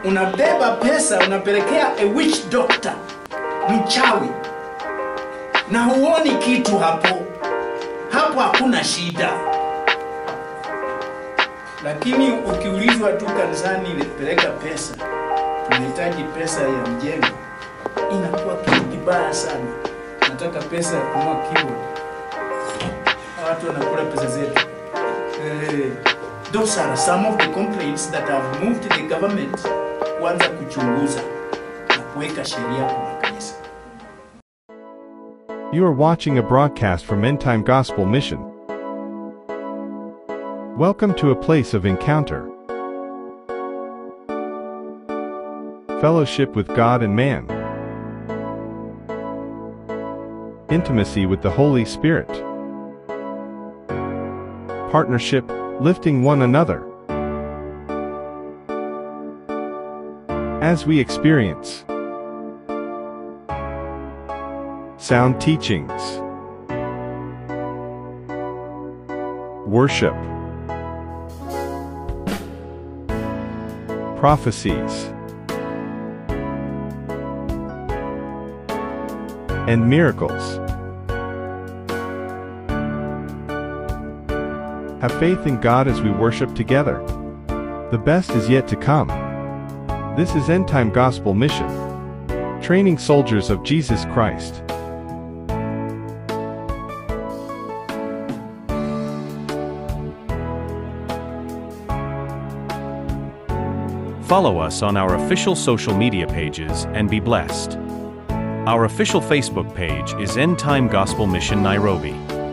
unabeba pesa unapelekea a witch doctor, mchawi, na huoni kitu hapo. Hapo hakuna shida, lakini ukiulizwa tu kanisani, peleka pesa, tunahitaji pesa ya mjengo, inakuwa kitu kibaya sana. Nataka pesa ya kununua keyboard, watu wanakula pesa zetu. Eh, those are some of the complaints that have moved the government kuanza kuchunguza na kuweka sheria kwa makanisa. You are watching a broadcast from End Time Gospel Mission. Welcome to a place of encounter, fellowship with God and man, intimacy with the Holy Spirit, partnership, lifting one another. As we experience sound teachings, worship, prophecies, and miracles. Have faith in God as we worship together. The best is yet to come. This is End Time Gospel Mission, training soldiers of Jesus Christ. Follow us on our official social media pages and be blessed. Our official Facebook page is End Time Gospel Mission Nairobi.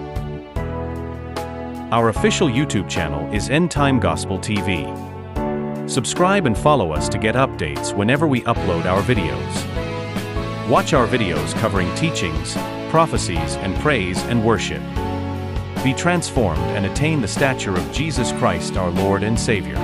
Our official YouTube channel is End Time Gospel TV. Subscribe and follow us to get updates whenever we upload our videos. Watch our videos covering teachings, prophecies, and praise and worship. Be transformed and attain the stature of Jesus Christ our Lord and Savior.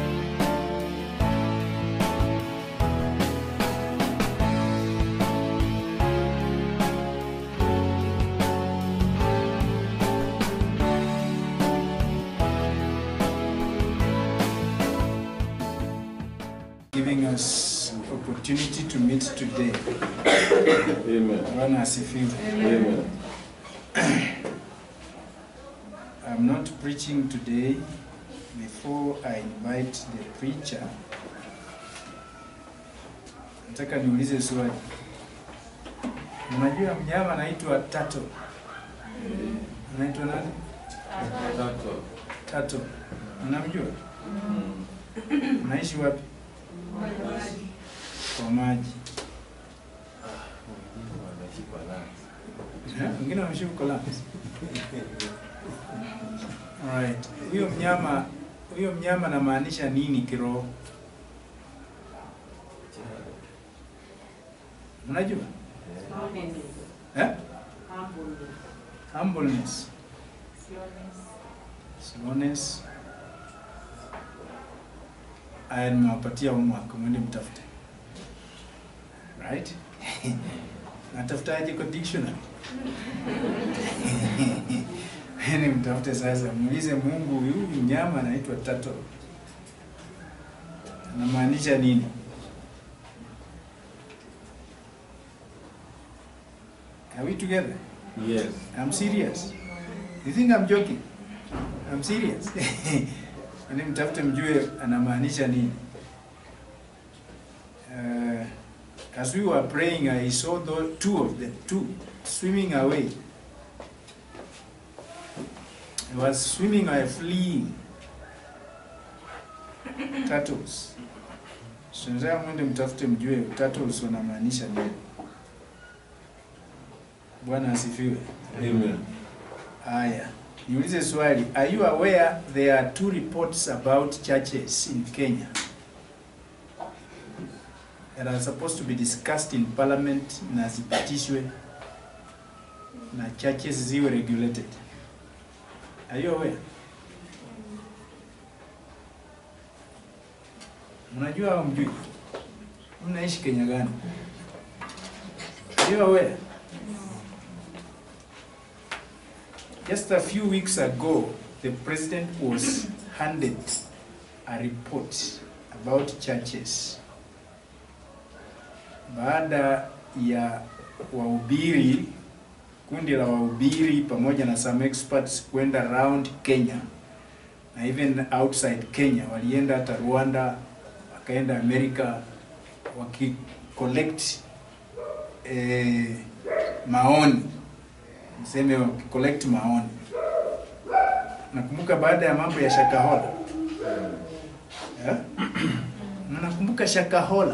giving us opportunity to meet today. Amen. Bwana asifiwe. Amen. I'm not preaching today. Before I invite the preacher, nataka niulize swali. Unajua mnyama anaitwa tato? Anaitwa nani? Tatu. Tato. Unamjua? Unaishi wapi? Kwa maji. Wanaishi kwa lanzi. Eh, Wengine wameishi huko Lams. Alright. Huyo mnyama huyo mnyama anamaanisha nini kiroho? Unajua? Eh? Humbleness, slowness. Aya, nimewapatia homework, mwende mtafute. Right? Natafutaje kwa dictionary? Yaani mtafute sasa, muulize Mungu, huyu mnyama anaitwa turtle anamaanisha nini? Are we together? Yes. I'm serious. You think I'm joking? I'm serious. Yaani mtafute mjue anamaanisha nini. Uh, as we were praying, I saw the two of them, two, swimming away. He was swimming away, fleeing. Turtles. So nataka mwende mtafute mjue turtles wanamaanisha nini. Bwana asifiwe. Amen. Haya, niulize swali. Are you aware there are two reports about churches in Kenya that are supposed to be discussed in parliament na zipitishwe na churches ziwe regulated? Are you aware? Mnajua au mjui? Mnaishi Kenya gani? Are you aware? Just a few weeks ago, the president was handed a report about churches baada ya wahubiri, kundi la wahubiri pamoja na some experts kwenda around Kenya na even outside Kenya, walienda hata Rwanda, wakaenda Amerika waki collect eh, maoni, niseme waki collect maoni. Nakumbuka baada ya mambo ya Shakahola eh? Mnakumbuka Shakahola?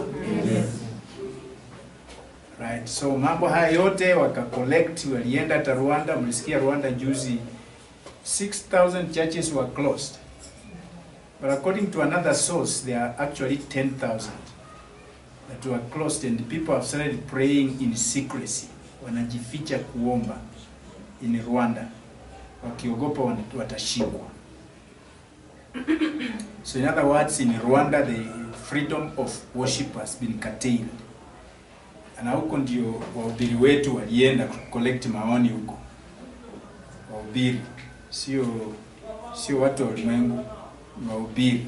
Right. So mambo haya yote waka collect, walienda hata Rwanda. Mlisikia Rwanda juzi 6,000 churches were closed. But according to another source, there are actually 10,000 that were closed and people have started praying in secrecy. Wanajificha kuomba in Rwanda. Wakiogopa wan- watashikwa. So in other words, in Rwanda the freedom of worship has been curtailed. Na huko ndio wahubiri wetu walienda collect maoni huko. Wahubiri sio sio watu wa ulimwengu, ni wahubiri.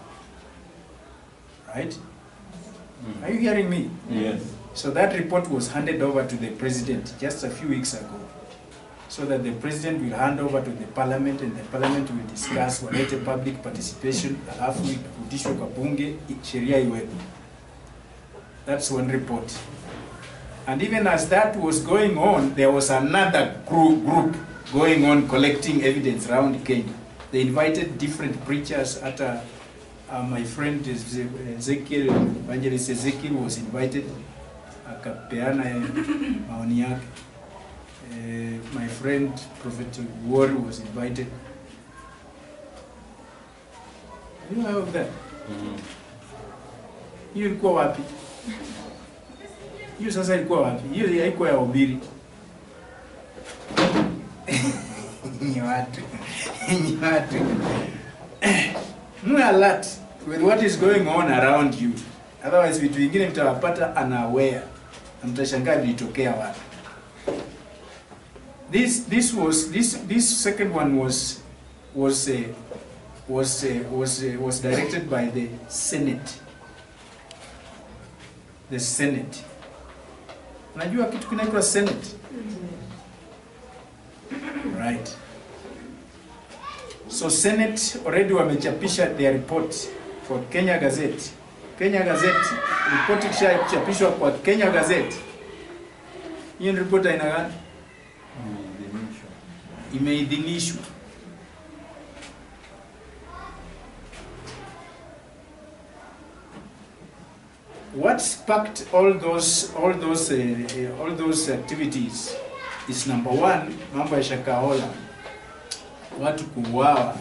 Right? Are you hearing me? Yes. So that report was handed over to the president just a few weeks ago. So that the president will hand over to the parliament and the parliament will discuss, walete public participation, alafu ipitishwe kwa bunge, i- sheria iwepo. That's one report. And even as that was going on, there was another group, group going on collecting evidence around Kenya. They invited different preachers. At uh, uh, my friend Eze- Ezekiel, evangelist Ezekiel was invited, akapeana eh, maoni yake. Eh, my friend Prophet Ward was invited. You know of that? Hiyo ilikuwa wapi? Hiyo sasa ilikuwa wapi? Hiyo haikuwa ya ubiri. Ni watu. Ni watu. Mwe alert with what is going on around you. Otherwise vitu vingine mtawapata unaware. Na mtashangaa vilitokea wapi. This this was this this second one was was uh, was uh, was uh, was directed by the Senate. The Senate. Unajua kitu kinaitwa Senate? Right. So Senate already wamechapisha their report for Kenya Gazette. Kenya Gazette report ikishachapishwa kwa Kenya Gazette. Hiyo ni report aina gani? Imeidhinishwa. What sparked all those all those uh, uh, all those activities is number one, mambo ya Shakahola, watu kuuawa,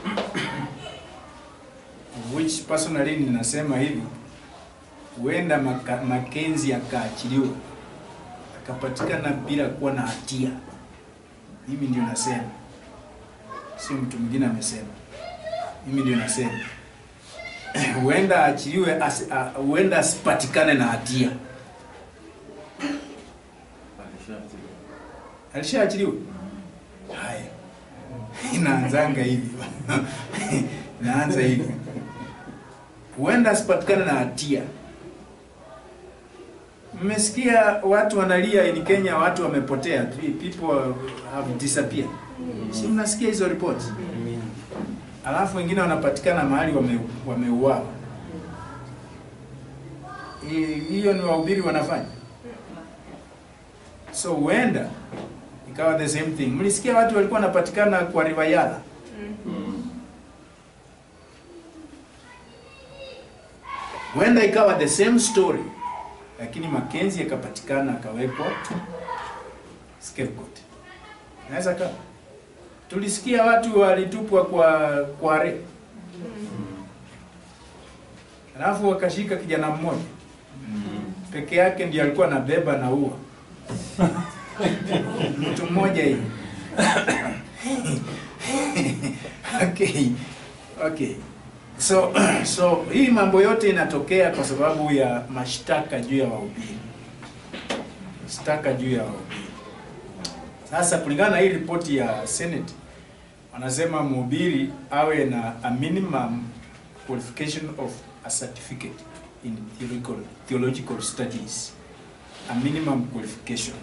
which personally ninasema hivi, huenda Maka- Makenzi akaachiliwa akapatikana bila kuwa na hatia. Mimi ndio nasema, sio mtu mwingine amesema. Mimi ndio nasema huenda aachiliwe, asi- a- huenda asipatikane na hatia. Alishaachiliwa. Alishaachiliwa? Haya, inaanzanga hivi inaanza hivi, huenda asipatikane na hatia. Mmesikia watu wanalia in Kenya, watu wamepotea, people have disappeared. Si mnasikia hizo reports? Alafu wengine wanapatikana mahali wame- wameuawa. Hi- Hiyo ni wahubiri wanafanya. So huenda ikawa the same thing. Mlisikia watu walikuwa wanapatikana kwa River Yala. Huenda ikawa the same story, lakini Makenzi akapatikana akawekwa scapegoat. Naweza kama tulisikia watu walitupwa kwa kware, alafu wakashika kijana mmoja peke yake ndiye alikuwa anabeba na ua mtu mmoja hivi. okay. Okay. So so hii mambo yote inatokea kwa sababu ya mashtaka juu ya wahubiri, mashtaka juu ya wahubiri. Sasa kulingana na hii ripoti ya Senate wanasema mhubiri awe na a minimum qualification of a certificate in theological, theological studies, a minimum qualification.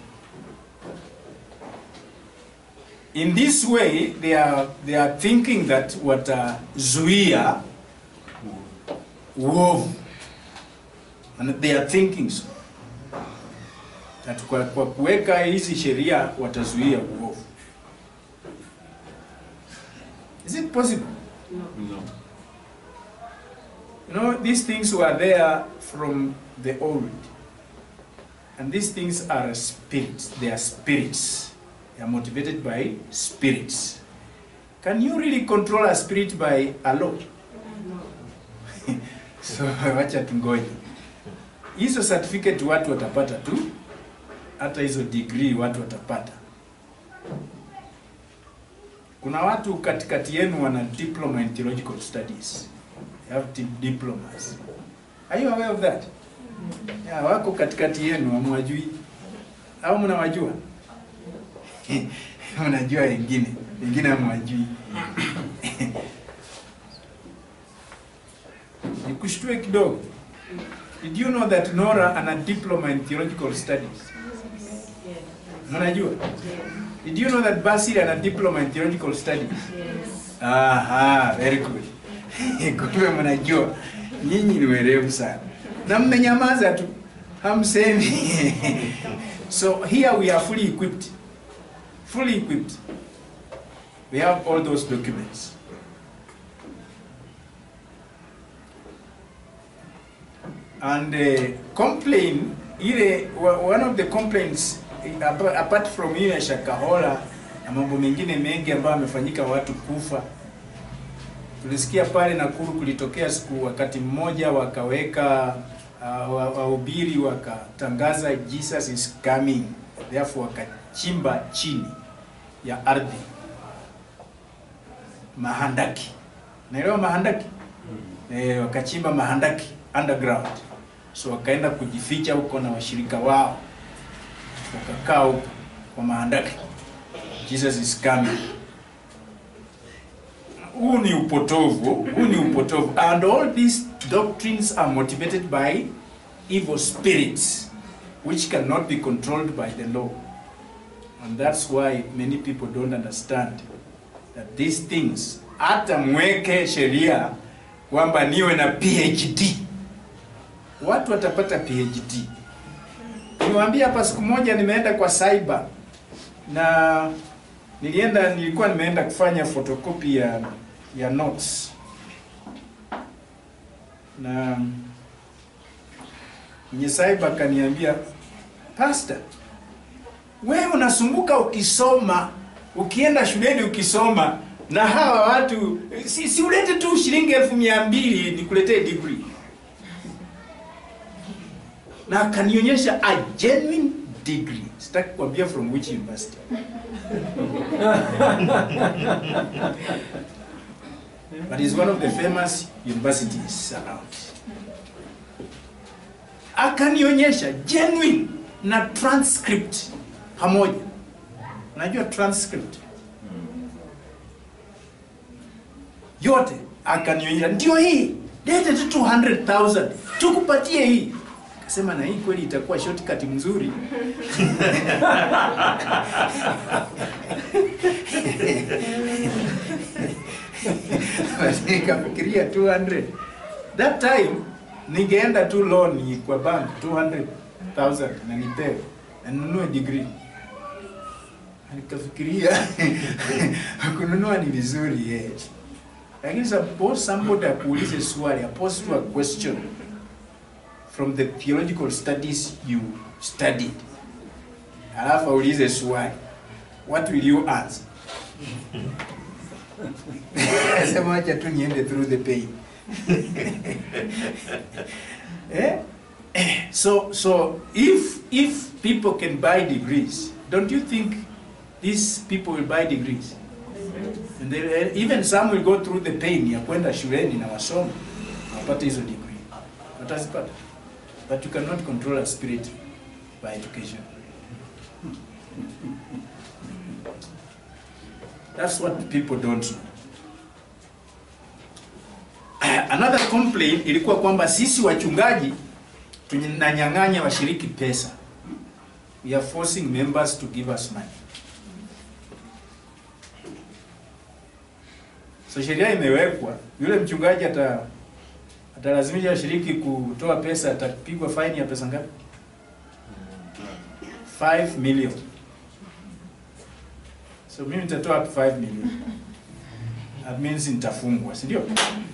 In this way, they are, they are thinking that watazuia uovu. And they are thinking so. That kwa, kwa kuweka hizi sheria watazuia uovu. Is it possible? No. You know, these things were there from the old. And these things are spirits. They are spirits. They are motivated by spirits. Can you really control a spirit by a law? so wacha tungoje. Hizo certificate watu watapata tu, hata hizo degree watu watapata. Kuna watu katikati yenu wana diploma in theological studies. They have di- diplomas. Are you aware of that? Yeah, wako katikati yenu hamwajui au mnawajua? Mnajua wengine, wengine hamwajui. Nikushtue kidogo. Did you know that Nora ana diploma in theological studies? Mnajua? Did you know that Basil ana diploma in theological studies? Aha, very good. Kumbe mnajua. Nyinyi ni werevu sana. Na mmenyamaza tu. Hamsemi. so here we are fully equipped. Fully equipped. We have all those documents. And uh, complain, ile wa- one of the complaints eh, apa- apart from hiyo ya Shakahola na mambo mengine mengi ambayo amefanyika watu kufa, tulisikia pale Nakuru kulitokea siku wakati mmoja wakaweka uh, wa- wahubiri wakatangaza Jesus is coming, therefore wakachimba chini ya ardhi mahandaki. Naelewa mahandaki? Eh, wakachimba mahandaki underground, so wakaenda kujificha huko na washirika wao, wakakaa huko kwa mahandaki. Jesus is coming. Huu ni upotovu, huu ni upotovu. And all these doctrines are motivated by evil spirits which cannot be controlled by the law. And that's why many people don't understand that these things, hata mweke sheria kwamba niwe na PhD, watu watapata PhD. Niwaambia hapa, siku moja nimeenda kwa cyber na nilienda, nilikuwa nimeenda kufanya photocopy ya ya notes na mwenye cyber akaniambia, pastor, wewe unasumbuka ukisoma, ukienda shuleni ukisoma, na hawa watu si, si ulete tu shilingi elfu mia mbili nikuletee degree. Na akanionyesha a genuine degree. Sitaki kuambia from which university. but it's one of the famous universities around. Akanionyesha genuine na transcript pamoja. Unajua transcript yote akanionyesha, ndio hii, lete tu 200,000 tukupatie hii. Akasema na hii kweli itakuwa shortcut mzuri. Basi nikafikiria 200. That time ningeenda tu loan kwa bank 200,000 na nipewe na ninunue degree. Nikafikiria kununua ni vizuri yes. Lakini suppose somebody akuulize swali, apose to a question from the theological studies you studied. Alafu aulize swali. What will you answer? Sema acha tu niende through the pain. eh? So so if if people can buy degrees, don't you think these people will buy degrees? And they, even some will go through the pain ya kwenda shuleni na wasome wapate hizo degree. Watazipata. But you cannot control a spirit by education. That's what people don't know. another complaint ilikuwa kwamba sisi wachungaji tunanyang'anya washiriki pesa. We are forcing members to give us money. So sheria imewekwa, yule mchungaji ata atalazimisha washiriki kutoa pesa, atapigwa faini ya pesa ngapi? 5 million. So mimi nitatoa 5 million. That means nitafungwa, si ndio?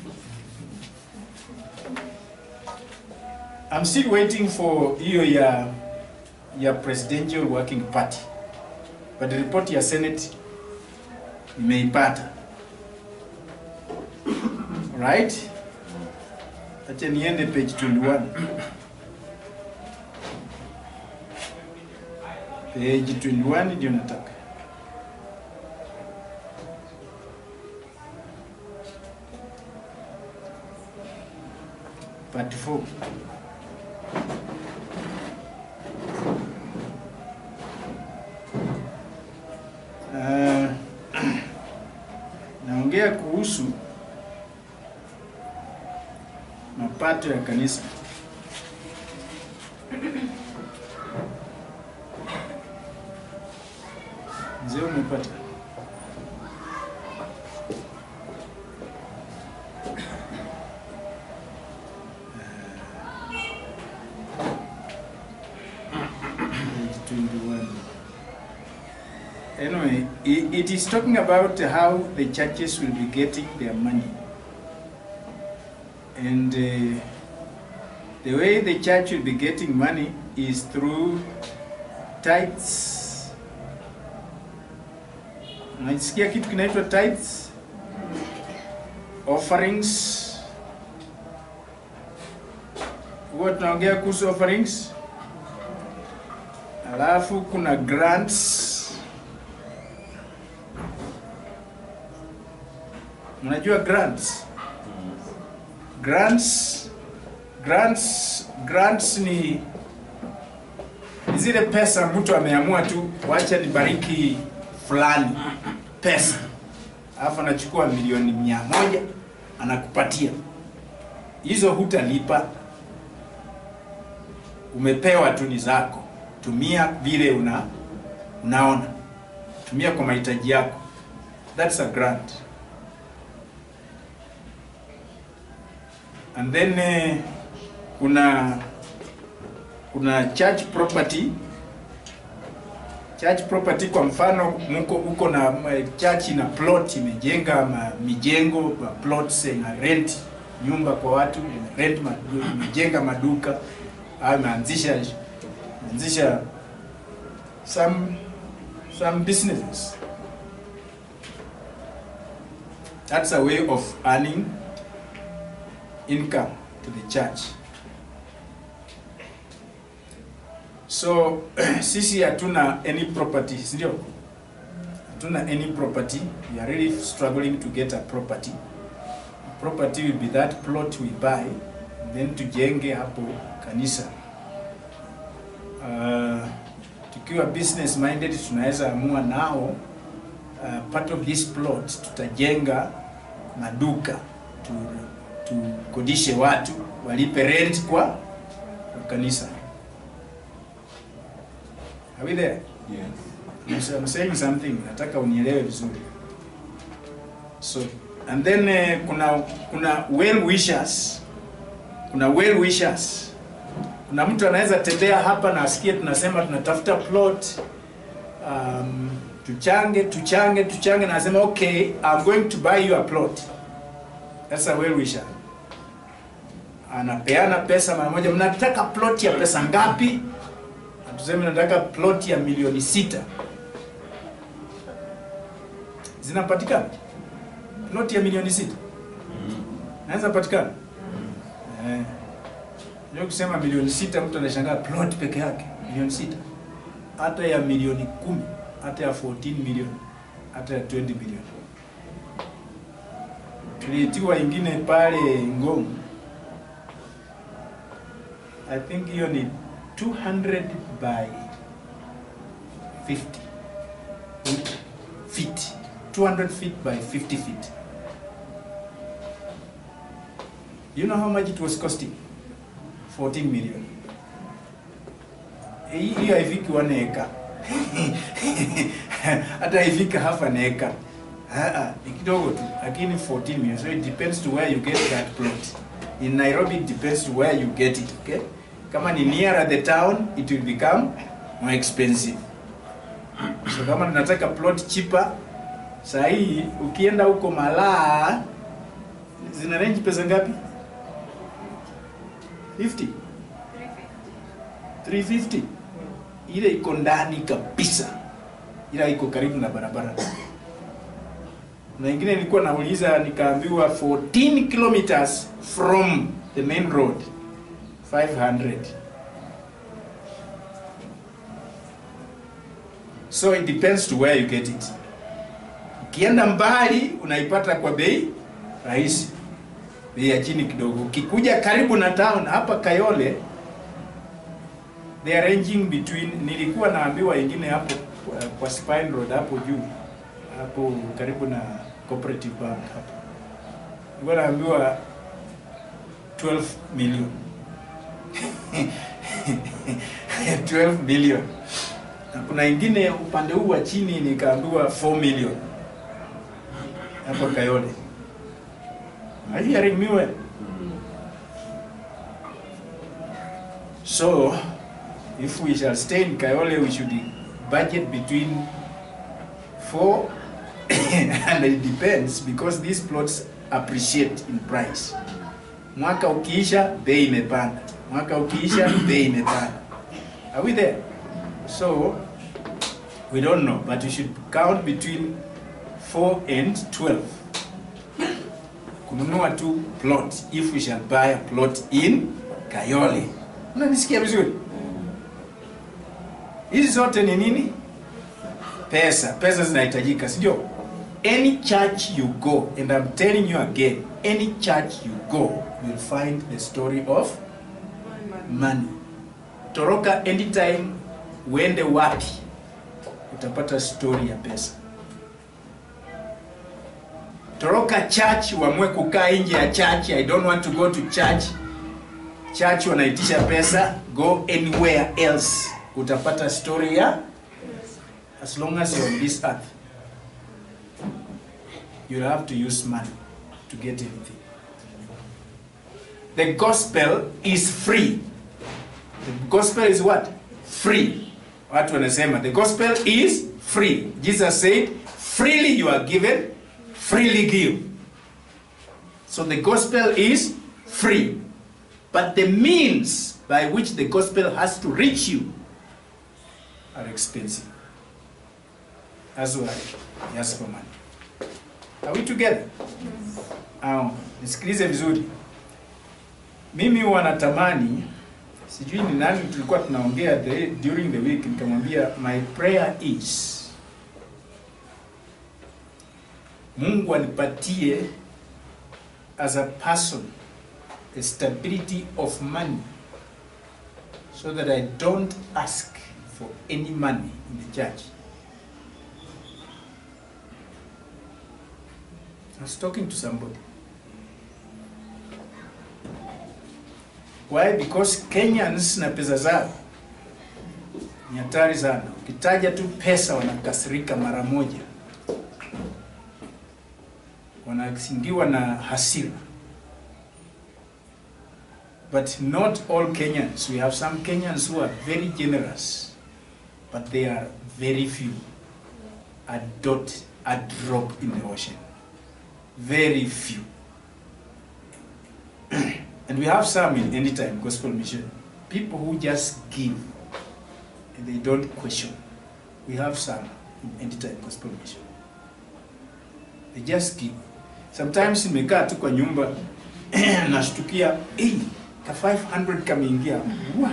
I'm still waiting for hiyo ya ya presidential working party. But the report ya Senate nimeipata. Right? Acha niende page 21. Page 21 ndio nataka. Part 4. Uh, naongea kuhusu mapato ya kanisa. Mzee umepata? Page 21. Anyway, i- it is talking about how the churches will be getting their money. And uh, the way the church will be getting money is through tithes. Unasikia kitu kinaitwa tithes? Offerings. Huwa tunaongea kuhusu offerings. Alafu kuna grants. Mnajua grants? Grants grants grants ni ni zile pesa mtu ameamua tu wacha nibariki fulani pesa, alafu anachukua milioni mia moja anakupatia hizo, hutalipa, umepewa tu, ni zako, tumia vile una unaona, tumia kwa mahitaji yako. That's a grant. And then eh, kuna kuna church property church property kwa mfano mko uko na eh, church na plot imejenga ma, mijengo ma plots na rent nyumba kwa watu ina rent madu, imejenga maduka au imeanzisha imeanzisha some some businesses that's a way of earning income to the church. So sisi hatuna any property, si ndio? Hatuna any property. We are really struggling to get a property. Property will be that plot we buy, then tujenge hapo kanisa. Uh, tukiwa business minded tunaweza amua nao uh, part of this plot tutajenga maduka tu tukodishe watu walipe rent kwa, kwa kanisa. Are we there? Yes. I'm saying something, nataka unielewe vizuri. So and then eh, kuna kuna well wishers, kuna well wishers. Kuna mtu anaweza tembea hapa na asikie tunasema tunatafuta plot um, tuchange tuchange tuchange, na asema okay, I'm going to buy you a plot. That's a well wisher. Anapeana pesa mara moja. Mnataka plot ya pesa ngapi? Na Tuseme nataka plot ya milioni sita. Zinapatikana plot ya milioni sita naweza patikana. Eh, ndio kusema milioni sita, mtu anashangaa plot peke yake milioni sita, hata ya milioni kumi, hata ya 14 milioni, hata ya 20 milioni tuliitiwa ingine pale Ngong. I think hiyo ni 200 by 50 feet. 200 feet by 50 feet. You know how much it was costing? 14 million. Hii hii haifiki one acre. Hata haifiki half an acre. Ah, ah, ni kidogo tu, lakini 14 million. So it depends to where you get that plot. In Nairobi it depends to where you get it, okay? Kama ni nearer the town, it will become more expensive. So kama tunataka plot cheaper, saa hii ukienda huko Malaa zina range pesa ngapi? 50 350 ile iko ndani kabisa, ila iko karibu na barabara. Na ingine nilikuwa nauliza nikaambiwa 14 kilometers from the main road 500. So it depends to where you get it. Ukienda mbali unaipata kwa bei rahisi, bei ya chini kidogo. Ukikuja karibu na town hapa Kayole, they are ranging between, nilikuwa naambiwa ingine hapo kwa, kwa Spine Road hapo juu hapo karibu na Cooperative Bank hapo, nilikuwa naambiwa 12 million 12 million na kuna ingine upande huu wa chini nikaambiwa 4 million hapo Kayole. Are you hearing me well? So, if we shall stay in Kayole, we should budget between four and it depends because these plots appreciate in price. Mwaka ukiisha bei imepanda, mwaka ukiisha bei imepanda. Are we there? So, we don't know, but we should count between 4 and 12. Kununua tu plot if we shall buy a plot in Kayole. Unanisikia vizuri? Hizi zote ni nini? Pesa. Pesa zinahitajika, si ndio? Any church you go, and I'm telling you again, any church you go, you'll find the story of money. Toroka anytime uende wapi, utapata story ya pesa. Toroka church, uamue kukaa nje ya church, I don't want to go to church. Church wanaitisha pesa, go anywhere else, utapata story ya as long as you're on this earth. You'll have to use money to get anything. The gospel is free. The gospel is what? Free. Watu wanasema the gospel is free. Jesus said, freely you are given, freely give. So the gospel is free. But the means by which the gospel has to reach you are expensive. That's why you ask for money. Are we together? Au, nisikilize vizuri. Mimi huwa natamani sijui ni nani tulikuwa tunaongea the, during the week nikamwambia my prayer is Mungu anipatie as a person a stability of money so that I don't ask for any money in the church. I was talking to somebody. Why? Because Kenyans na pesa zao ni hatari sana. Ukitaja tu pesa wanakasirika mara moja, wanasingiwa na hasira. But not all Kenyans. We have some Kenyans who are very generous, but they are very few. A dot, a drop in the ocean. Very few. and we have some in Anytime Gospel Mission. People who just give and they don't question. We have some in Anytime Gospel Mission. They just give. Sometimes nimekaa tu kwa nyumba nashtukia, hey, ka 500 kameingia. Wa.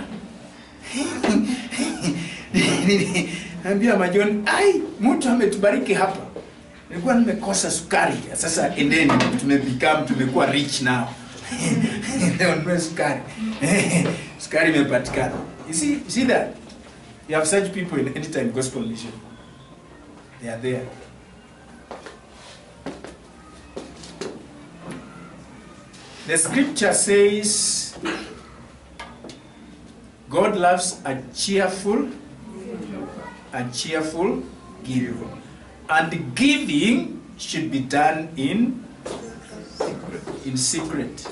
Naambia Majoni, ai, mtu ametubariki hapa. Nilikuwa nimekosa sukari. Sasa endeni, tumebecome tumekuwa rich now. Leo nunue sukari. sukari imepatikana. You see, you see that? You have such people in anytime gospel mission. They are there. The scripture says God loves a cheerful, a cheerful giver. And giving should be done in in secret.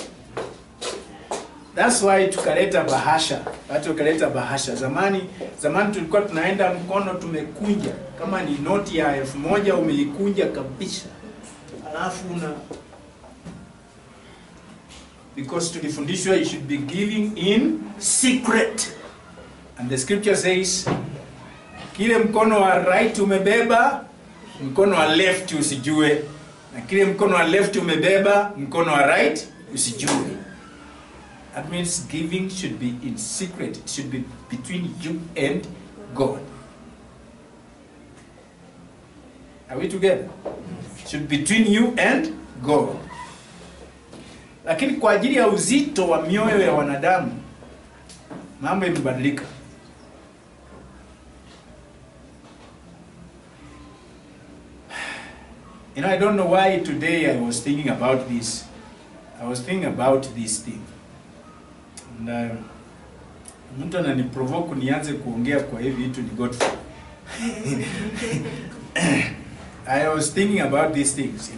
That's why tukaleta bahasha, watu wakaleta bahasha. Zamani zamani tulikuwa tunaenda mkono tumekunja, kama ni noti ya elfu moja umeikunja kabisa, alafu una because tulifundishwa you should be giving in secret, and the scripture says kile mkono wa right umebeba, mkono wa left usijue, na kile mkono wa left umebeba, mkono wa right usijue. That means giving should be in secret. It should be between you and God. Are we together? It should be between you and God. Lakini kwa ajili ya uzito wa mioyo ya wanadamu mambo yamebadilika. You know, I don't know why today I was thinking about this. I was thinking about this thing. And, uh, mtu ananiprovoke nianze kuongea kwa hivi vitu ni Godfrey. I was thinking about these things.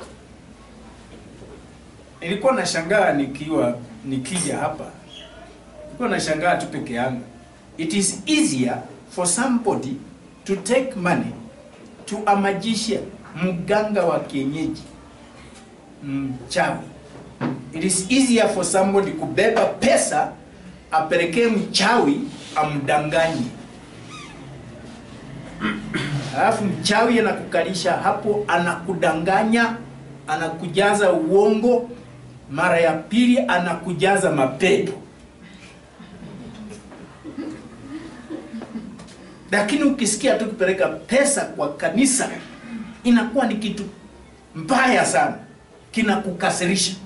Nilikuwa nashangaa nikiwa nikija hapa. Nilikuwa nashangaa tu peke yangu. It is easier for somebody to take money to a magician, mganga wa kienyeji, mchawi. It is easier for somebody kubeba pesa apelekee mchawi amdanganye, alafu mchawi anakukalisha hapo, anakudanganya, anakujaza uongo, mara ya pili anakujaza mapepo. Lakini ukisikia tu kupeleka pesa kwa kanisa inakuwa ni kitu mbaya sana, kinakukasirisha.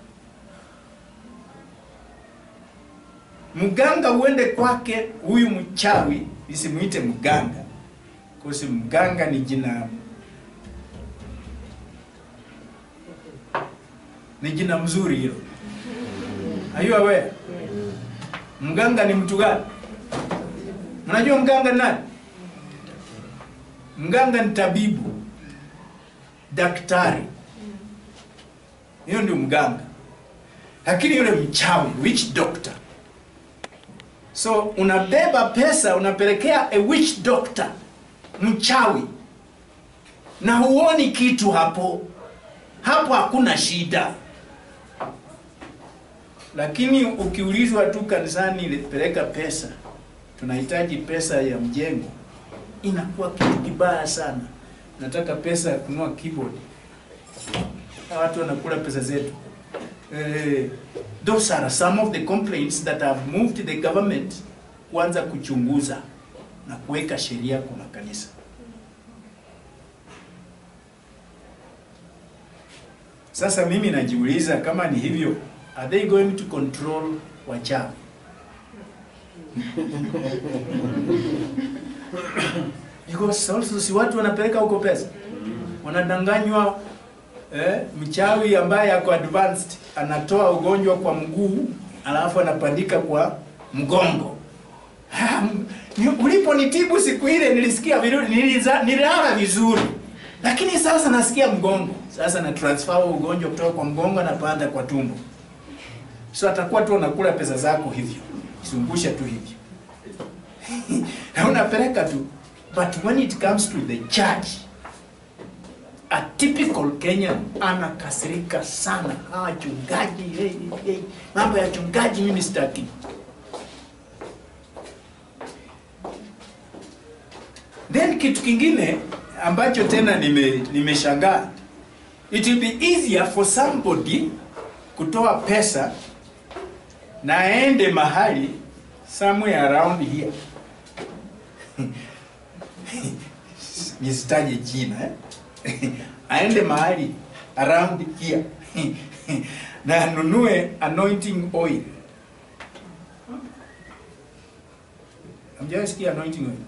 Mganga uende kwake huyu mchawi, isimuite mganga, kosi mganga ni jina ni jina mzuri hilo. Are you aware? Mganga ni mtu gani? Mnajua mganga ni nani? Mganga ni tabibu, daktari. Hiyo ndio mganga. Lakini yule mchawi, witch doctor. So unabeba pesa unapelekea a witch doctor, mchawi, na huoni kitu hapo. Hapo hakuna shida, lakini ukiulizwa tu kanisani, peleka pesa, tunahitaji pesa ya mjengo, inakuwa kitu kibaya sana. Nataka pesa ya kununua keyboard, na watu wanakula pesa zetu. Eh, those are some of the complaints that have moved the government kuanza kuchunguza na kuweka sheria kwa makanisa. Sasa mimi najiuliza kama ni hivyo, are they going to control wachawi? Because also si watu wanapeleka huko pesa, wanadanganywa eh, mchawi ambaye ako advanced anatoa ugonjwa kwa mguu alafu anapandika kwa mgongo. Ha, ni- Uliponitibu siku ile nilisikia vizuri, niliza- nililala vizuri, lakini sasa nasikia mgongo. Sasa na transfer huo ugonjwa kutoka kwa mgongo anapanda kwa tumbo, so atakuwa tu anakula pesa zako hivyo, zungusha tu hivyo na unapeleka tu, but when it comes to the church a typical Kenyan anakasirika sana. Hawa wachungaji, hey, hey, mambo ya chungaji mimi sitaki. Then kitu kingine ambacho tena nime nimeshangaa, it will be easier for somebody kutoa pesa na aende mahali somewhere around here nisitaje jina eh? aende mahali around here na anunue anointing oil. Hamjasikia anointing oil?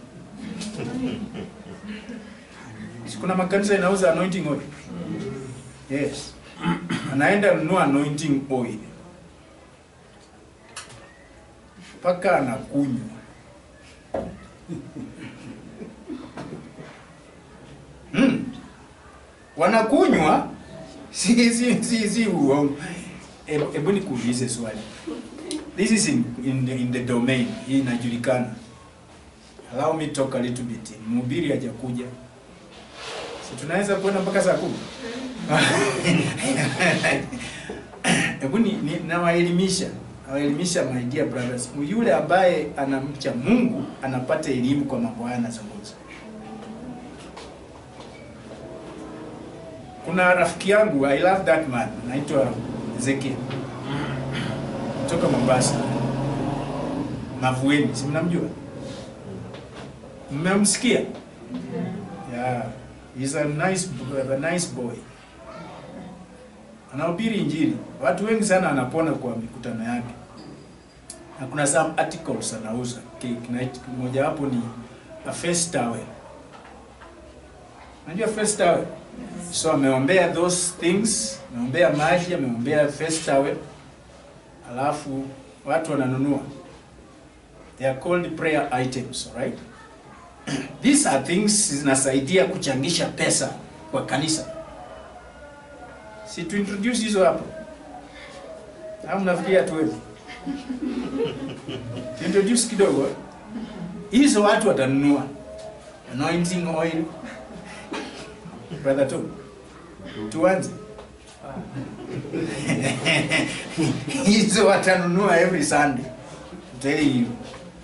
Si kuna makanisa inauza anointing oil? Yes. anaenda nunua anointing oil mpaka anakunywa hmm. wanakunywa si si si si uongo hebu hebu nikuulize swali this is in, in, the, in the domain hii inajulikana allow me talk a little bit mhubiri hajakuja si tunaweza kuenda mpaka saa kumi hebu ni, ni, nawaelimisha nawaelimisha my dear brothers yule ambaye anamcha mungu anapata elimu kwa mambo haya anazungumza kuna rafiki yangu i love that man anaitwa ezekiel kutoka mombasa mavueni si mnamjua mmemsikia yeah. He's a nice, a nice boy anahubiri injili watu wengi sana anapona kwa mikutano yake na kuna some articles anauza Ki- kina- mojawapo ni a face towel unajua face towel so ameombea those things ameombea maji ameombea face towel alafu watu wananunua they are called prayer items right these are things zinasaidia kuchangisha pesa kwa kanisa si tu introduce hizo hapo au mnafikiria tuwezi Tu introduce kidogo hizo watu watanunua anointing oil brother tu tuanze hizo watanunua every sunday I'm telling you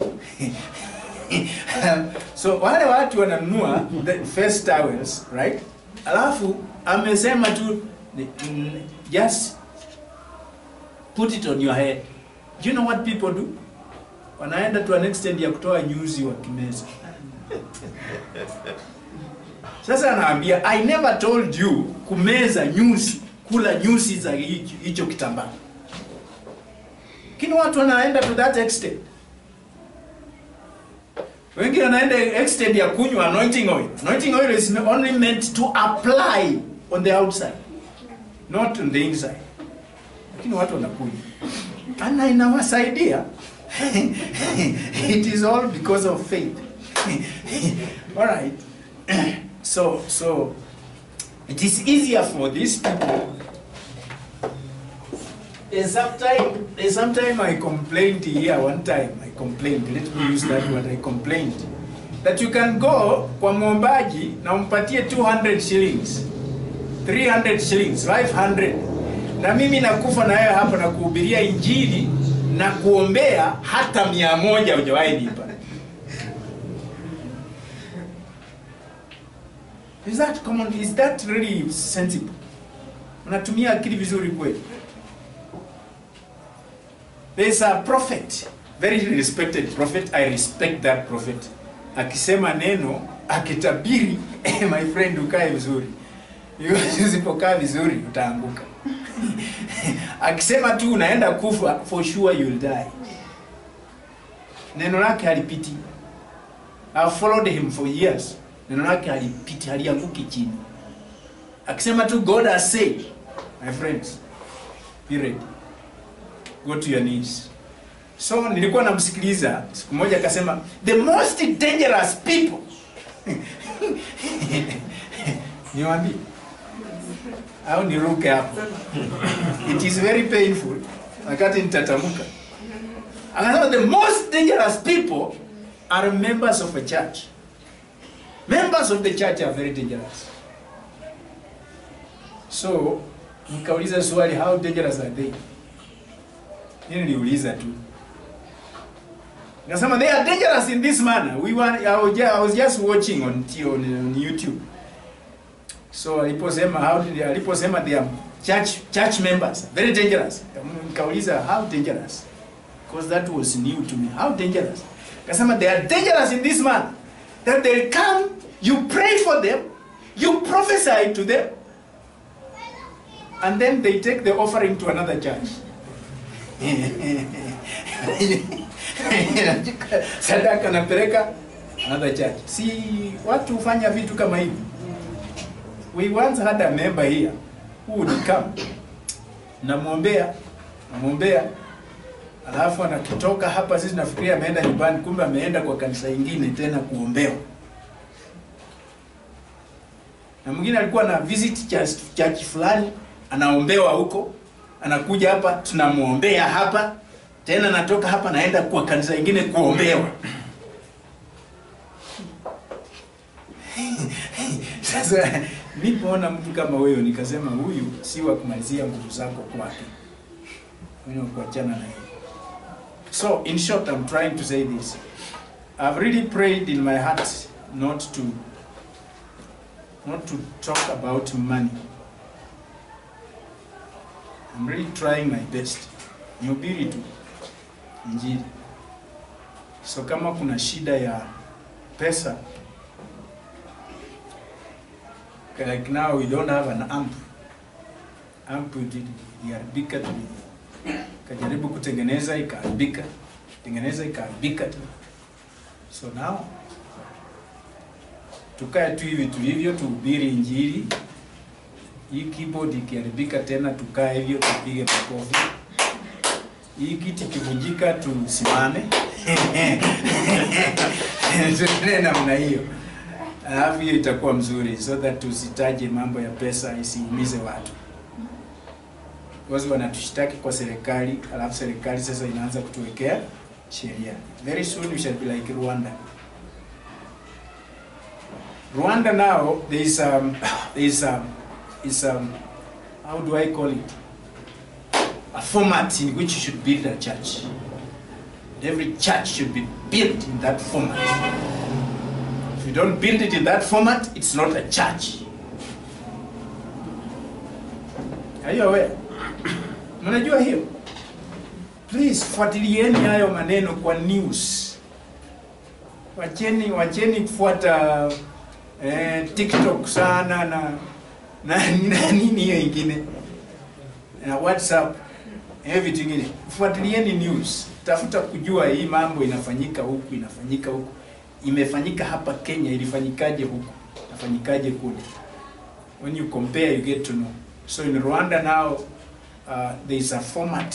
so wale watu wananunua the face towels right alafu amesema tu mm, just put it on your head do you know what people do wanaenda to an extent ya kutoa nyuzi wa kimeza sasa anaambia i never told you kumeza nyuzi kula nyuzi za hicho hicho kitambaa lakini watu wanaenda to that extent wengine wanaenda extent ya kunywa anointing oil anointing oil is only meant to apply on the outside not on the inside lakini watu wanakunywa ana inawasaidia it is all because of faith all right so so it is easier for these people There's sometime, there's sometime I complained here one time. I complained. Let me use that word. I complained that you can go kwa mwombaji na umpatie 200 shillings, 300 shillings, 500 na mimi nakufa na wewe hapa na kuhubiria injili na kuombea hata mia moja hujawahi nipa. Is that common? Is that really sensible? Unatumia akili vizuri kweli? There's a prophet, very respected prophet. I respect that prophet. Akisema neno, akitabiri, eh, my friend, ukae vizuri. Usipokaa vizuri utaanguka. Akisema tu unaenda kufa, for sure you'll die. Neno lake halipiti. I've followed him for years. Neno lake halipiti, halianguki chini. Akisema tu God has said, my friends, be ready go to your knees. So nilikuwa namsikiliza siku moja akasema the most dangerous people niwaambie au niruke hapo it is very painful wakati nitatamka akasema the most dangerous people are members of a church members of the church are very dangerous so nikauliza swali how dangerous are they Hili niliuliza tu. Nasema they are dangerous in this manner. We were, I, was just, I was just watching on, T- on, on YouTube. So aliposema how did aliposema they are church church members very dangerous. Nikauliza how dangerous? Because that was new to me. How dangerous? Kasema they are dangerous in this manner that they come, you pray for them, you prophesy to them, and then they take the offering to another church. sadaka napeleka another church. Si watu hufanya vitu kama hivi. We once had a member here who would come namwombea namwombea alafu anakitoka hapa sisi nafikiria ameenda nyumbani kumbe ameenda kwa kanisa ingine tena kuombewa na mwingine alikuwa na visit church, church fulani anaombewa huko anakuja hapa tunamwombea hapa tena natoka hapa naenda kwa kanisa ingine kuombewa sasa nipoona mtu kama wewe nikasema huyu si wa kumalizia nguvu zako kwake Wewe ni wa kuachana na yeye so in short i'm trying to say this i've really prayed in my heart not to not to talk about money i'm really trying my best nihubiri tu injili so kama kuna shida ya pesa like now we don't have an amp amp ili- iliharibika tuli kajaribu kutengeneza ikaharibika tengeneza ikaharibika tu so now tukae tu hivi tulivyo tuhubiri injili hii keyboard ikiharibika tena tukae hivyo tupige makofi hii kiti kivunjika tusimame tuendelee namna hiyo alafu hiyo itakuwa mzuri so that tusitaje mambo ya pesa isiumize watu because wanatushtaki kwa serikali alafu serikali sasa inaanza kutuwekea sheria very soon we shall be like rwanda rwanda now there is um, there is um, is um, how do i call it a format in which you should build a church every church should be built in that format if you don't build it in that format it's not a church are you aware mnajua hiyo please fuatilieni hayo maneno kwa news wacheni wacheni kufuata eh, tiktok sana na na, na nini hiyo ingine na whatsapp eh, vitu ingine fuatilieni news tafuta kujua hii mambo inafanyika huku inafanyika huku imefanyika hapa kenya ilifanyikaje huku inafanyikaje kule when you compare you get to know so in rwanda now uh, there is a format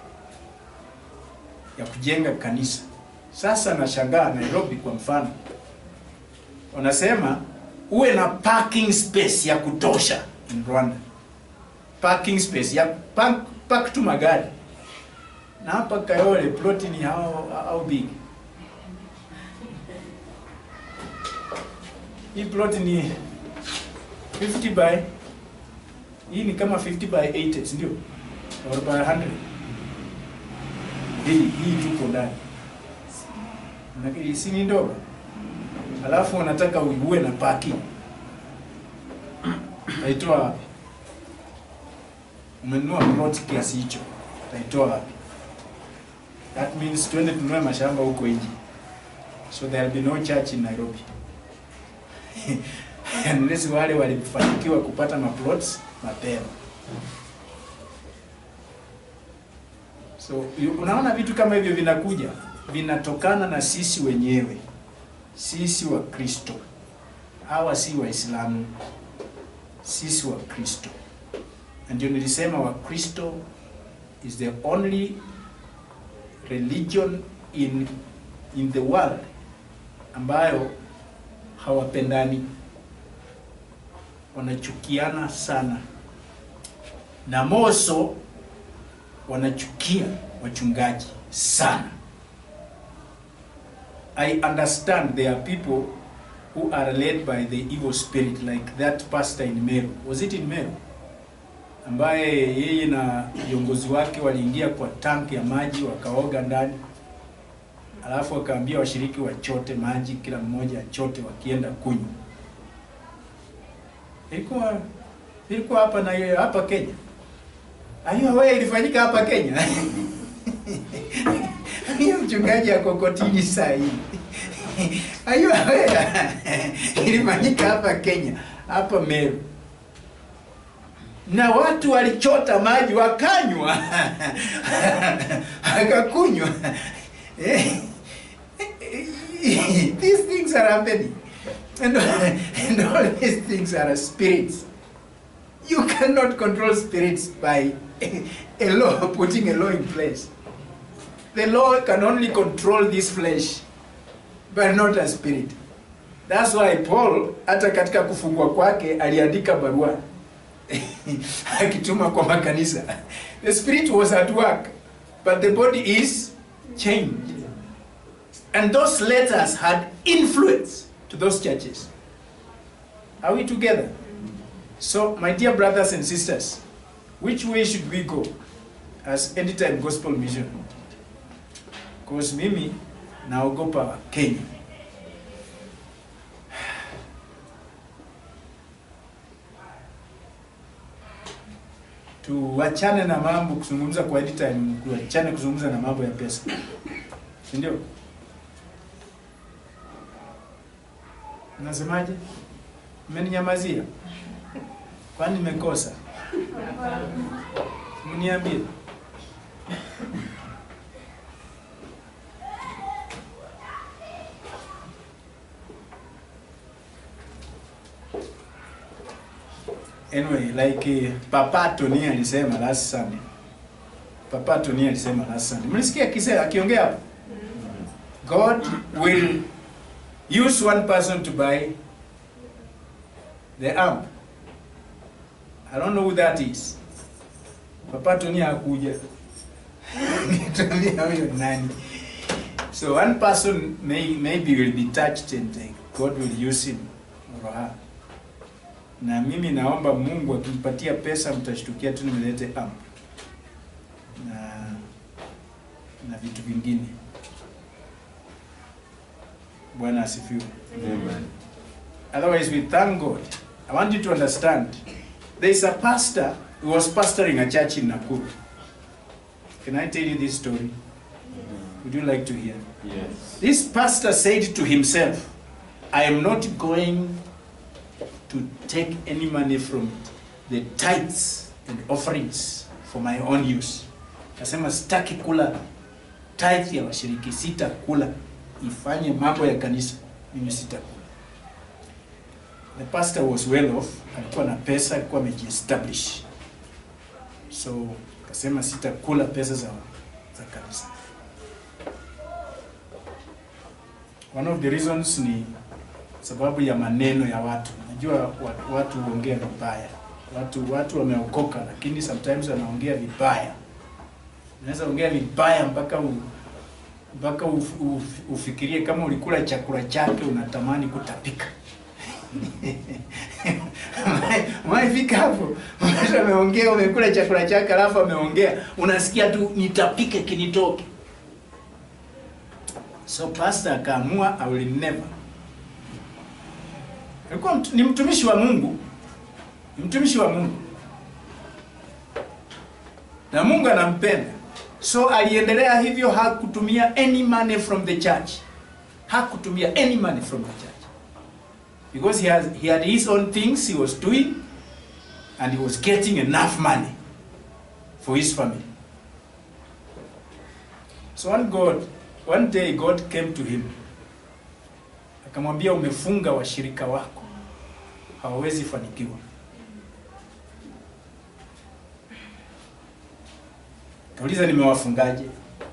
ya kujenga kanisa sasa nashangaa nairobi kwa mfano wanasema uwe na parking space ya kutosha in rwanda parking space ya park, park tu magari na hapa kayole ploti ni how, how big hii plot ni 50 by hii ni kama 50 by 80 si ndio or by 100 hii hii tuko ndani Manake si ni ndogo alafu unataka uwe na parking taitoa wapi umenunua plot kiasi hicho taitoa wapi that means twende tununue mashamba huko nje so there will be no church in nairobi unless wale walifanikiwa kupata maplots mapema so yu- unaona vitu kama hivyo vinakuja vinatokana na sisi wenyewe sisi wa kristo hawa si waislamu sisi wa kristo na ndio nilisema wa kristo is the only religion in in the world ambayo hawapendani wanachukiana sana na moso wanachukia wachungaji sana i understand there are people who are led by the evil spirit like that pastor in meru was it in meru ambaye yeye na viongozi wake waliingia kwa tank ya maji wakaoga ndani alafu wakaambia washiriki wachote maji kila mmoja achote wakienda kunywa ilikuwa ilikuwa hapa na hapa Kenya ayo wewe ilifanyika hapa Kenya hiyo mchungaji ako kotini saa hii ayo wewe ilifanyika hapa Kenya hapa Meru na watu walichota maji wakanywa akakunywa Eh, these things are happening and, and all these things are spirits You cannot control spirits by a law, putting a law in place. The law can only control this flesh, but not a spirit. That's why Paul hata katika kufungwa kwake aliandika barua akituma kwa makanisa. The spirit was at work, but the body is chained. And those letters had influence to those churches. Are we together? So, my dear brothers and sisters, which way should we go as Anytime Gospel Mission? Because mimi naogopa Kenya. Tuachane na mambo kuzungumza kwa Anytime, tuachane kuzungumza na mambo ya pesa, si ndio? Nasemaje? Mmeninyamazia? Kwani nimekosa? Mniambie. Anyway, like uh, Papa Tony alisema last Sunday. Papa Tony alisema last Sunday. Mlisikia kisa akiongea hapo? God will use one person to buy the amp. I don't know who that is. Papa Tony hakuja. Nituambia huyo nani. So one person may, maybe will be touched and uh, God will use him or her. Na mimi naomba Mungu akimpatia pesa mtashtukia tu nimelete amp. Na na vitu vingine. Bwana asifiwe. Amen. Otherwise, we thank God. I want you to understand. There is a pastor who was pastoring a church in Nakuru. Can I tell you this story? Would you like to hear? Yes. This pastor said to himself, I am not going to take any money from the tithes and offerings for my own use. Nasema sitaki kula tithe ya washiriki, sitakula ifanye mambo ya kanisa, mimi sitakula. The pastor was well off, alikuwa na pesa, alikuwa amejiestablish, so akasema sitakula pesa za, za kanisa. One of the reasons ni sababu ya maneno ya watu. Najua wa- watu huongea vibaya, watu watu wameokoka, lakini sometimes wanaongea vibaya. Unaweza ongea vibaya mpaka u, mpaka uf, uf, ufikirie kama ulikula chakula chake unatamani kutapika. Maifika hapo, mtu ameongea, umekula chakula chake, alafu ameongea, unasikia tu nitapike kinitoke. So pastor akaamua I will never. Alikuwa mtu- ni mtumishi wa Mungu, ni mtumishi wa Mungu, na Mungu anampenda, so aliendelea hivyo, hakutumia any money from the church, hakutumia any money from the church because he has he had his own things he was doing, and he was getting enough money for his family. So one God, one day God came to him. Akamwambia umefunga washirika wako. Hawawezi fanikiwa. Kauliza nimewafungaje?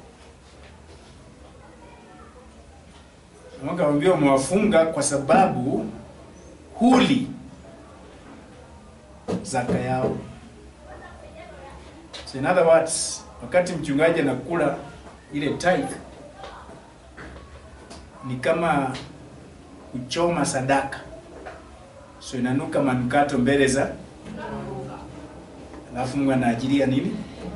Akamwambia umewafunga kwa sababu huli zaka yao. So in other words, wakati mchungaji anakula ile tithe ni kama kuchoma sadaka, so inanuka manukato mbele za, alafu Mungu anaajilia nini?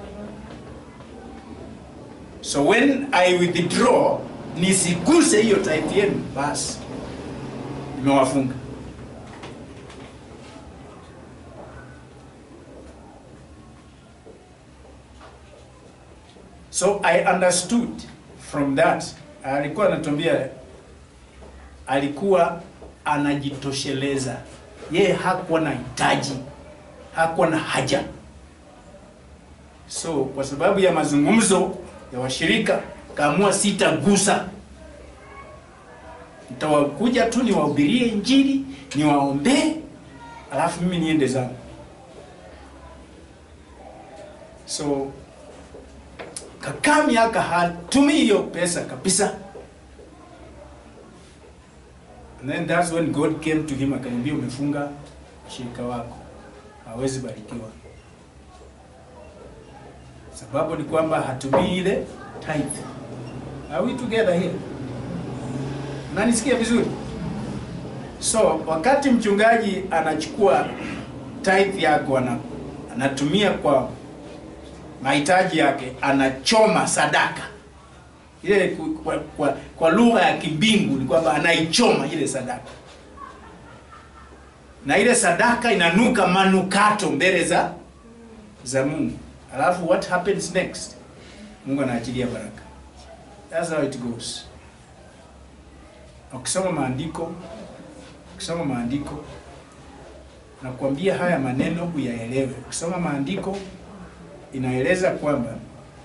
So when I withdraw, nisiguse hiyo tithe yenu, basi nimewafunga. So I understood from that, alikuwa anatuambia, alikuwa anajitosheleza yeye, hakuwa na hitaji, hakuwa na haja. So kwa sababu ya mazungumzo ya washirika, kaamua sitagusa, nitawakuja tu niwahubirie Injili, niwaombee, alafu mimi niende zangu. so kakaa miaka hatumi hiyo pesa kabisa and then that's when god came to him akamwambia umefunga shirika wako hawezi barikiwa sababu ni kwamba hatumii ile tithe are we together here nanisikia vizuri so wakati mchungaji anachukua tithe yako ana, anatumia kwa mahitaji yake anachoma sadaka ile ku- kwa, kwa, kwa lugha ya kimbingu ni kwamba anaichoma ile sadaka na ile sadaka inanuka manukato mbele za za mungu alafu what happens next mungu anaachilia baraka that's how it goes ukisoma maandiko ukisoma maandiko nakuambia haya maneno uyaelewe ukisoma maandiko inaeleza kwamba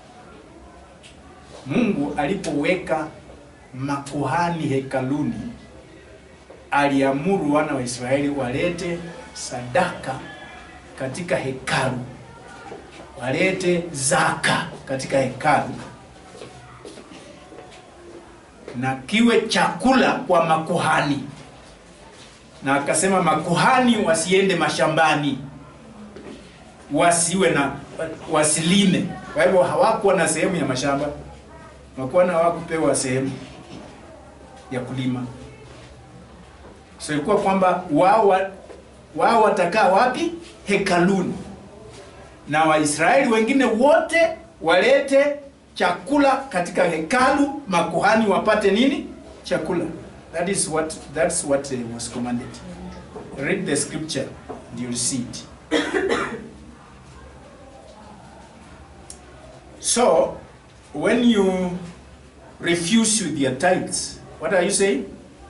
mungu alipoweka makuhani hekaluni aliamuru wana wa israeli walete sadaka katika hekalu walete zaka katika hekalu na kiwe chakula kwa makuhani na akasema makuhani wasiende mashambani wasiwe na wasilime kwa hivyo hawakuwa na sehemu ya mashamba makuhani hawakupewa sehemu ya kulima so ilikuwa kwamba wao wa- wao watakaa wapi hekaluni na waisraeli wengine wote walete chakula katika hekalu makuhani wapate nini chakula that is what that's what uh, was commanded read the scripture and you'll see it so when you refuse with your tithes what are you saying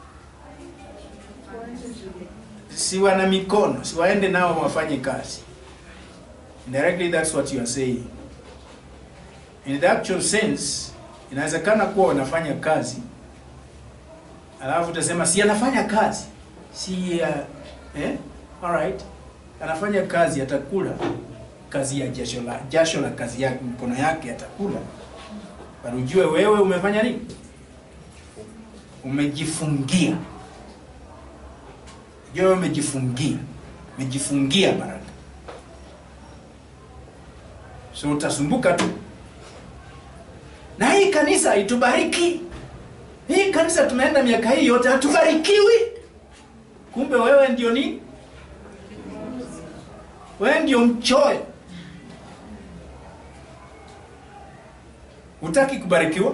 si wana mikono si waende nao wafanye kazi indirectly that's what you are saying in the actual sense inawezekana kuwa wanafanya kazi alafu utasema si anafanya kazi si uh, eh? alright anafanya kazi atakula kazi ya jasho la jasho la kazi yake mkono yake atakula bali ujue wewe umefanya nini umejifungia ujue wewe umejifungia umejifungia baraka so utasumbuka tu na hii kanisa itubariki hii kanisa tumeenda miaka hii yote hatubarikiwi kumbe wewe ndio nini wewe ndio mchoyo hutaki kubarikiwa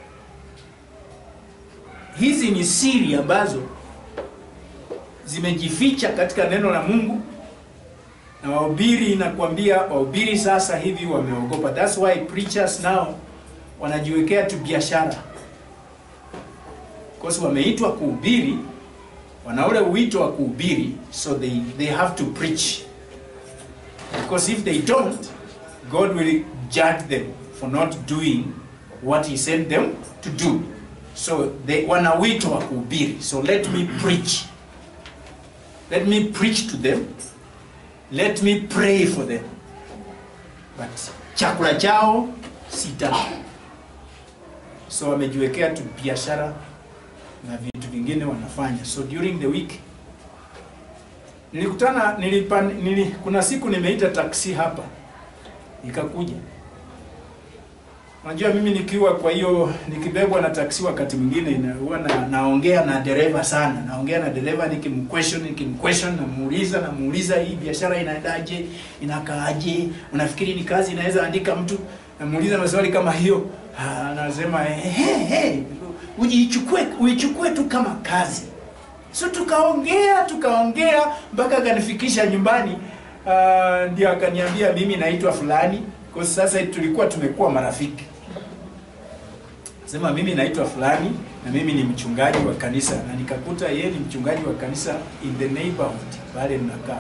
hizi ni siri ambazo zimejificha katika neno la mungu na wahubiri inakwambia wahubiri sasa hivi wameogopa thats why preachers now wanajiwekea tu biashara because wameitwa kuhubiri wana ule wito wa kuhubiri so they, they have to preach because if they don't god will judge them for not doing what he sent them to do so they wana wito wa kuhubiri so let me preach let me preach to them let me pray for them but chakula chao sita so wamejiwekea tu biashara na vitu vingine wanafanya so during the week nilikutana nilipa, nili, kuna siku nimeita taksi hapa ikakuja unajua mimi nikiwa kwa hiyo nikibebwa na taksi wakati mwingine ina- huwa na, naongea na dereva sana naongea na dereva nikimquestion nikimquestion namuuliza namuuliza hii biashara inaendaje inakaaje unafikiri ni kazi inaweza andika mtu namuuliza maswali kama hiyo Ah, anasema hey, hey, ujichukue uichukue tu kama kazi so tukaongea tukaongea mpaka akanifikisha nyumbani uh, ndio akaniambia mimi naitwa fulani kwa sasa tulikuwa tumekuwa marafiki sema mimi naitwa fulani na mimi ni mchungaji wa kanisa na nikakuta yeye ni mchungaji wa kanisa in the neighborhood pale mnakaa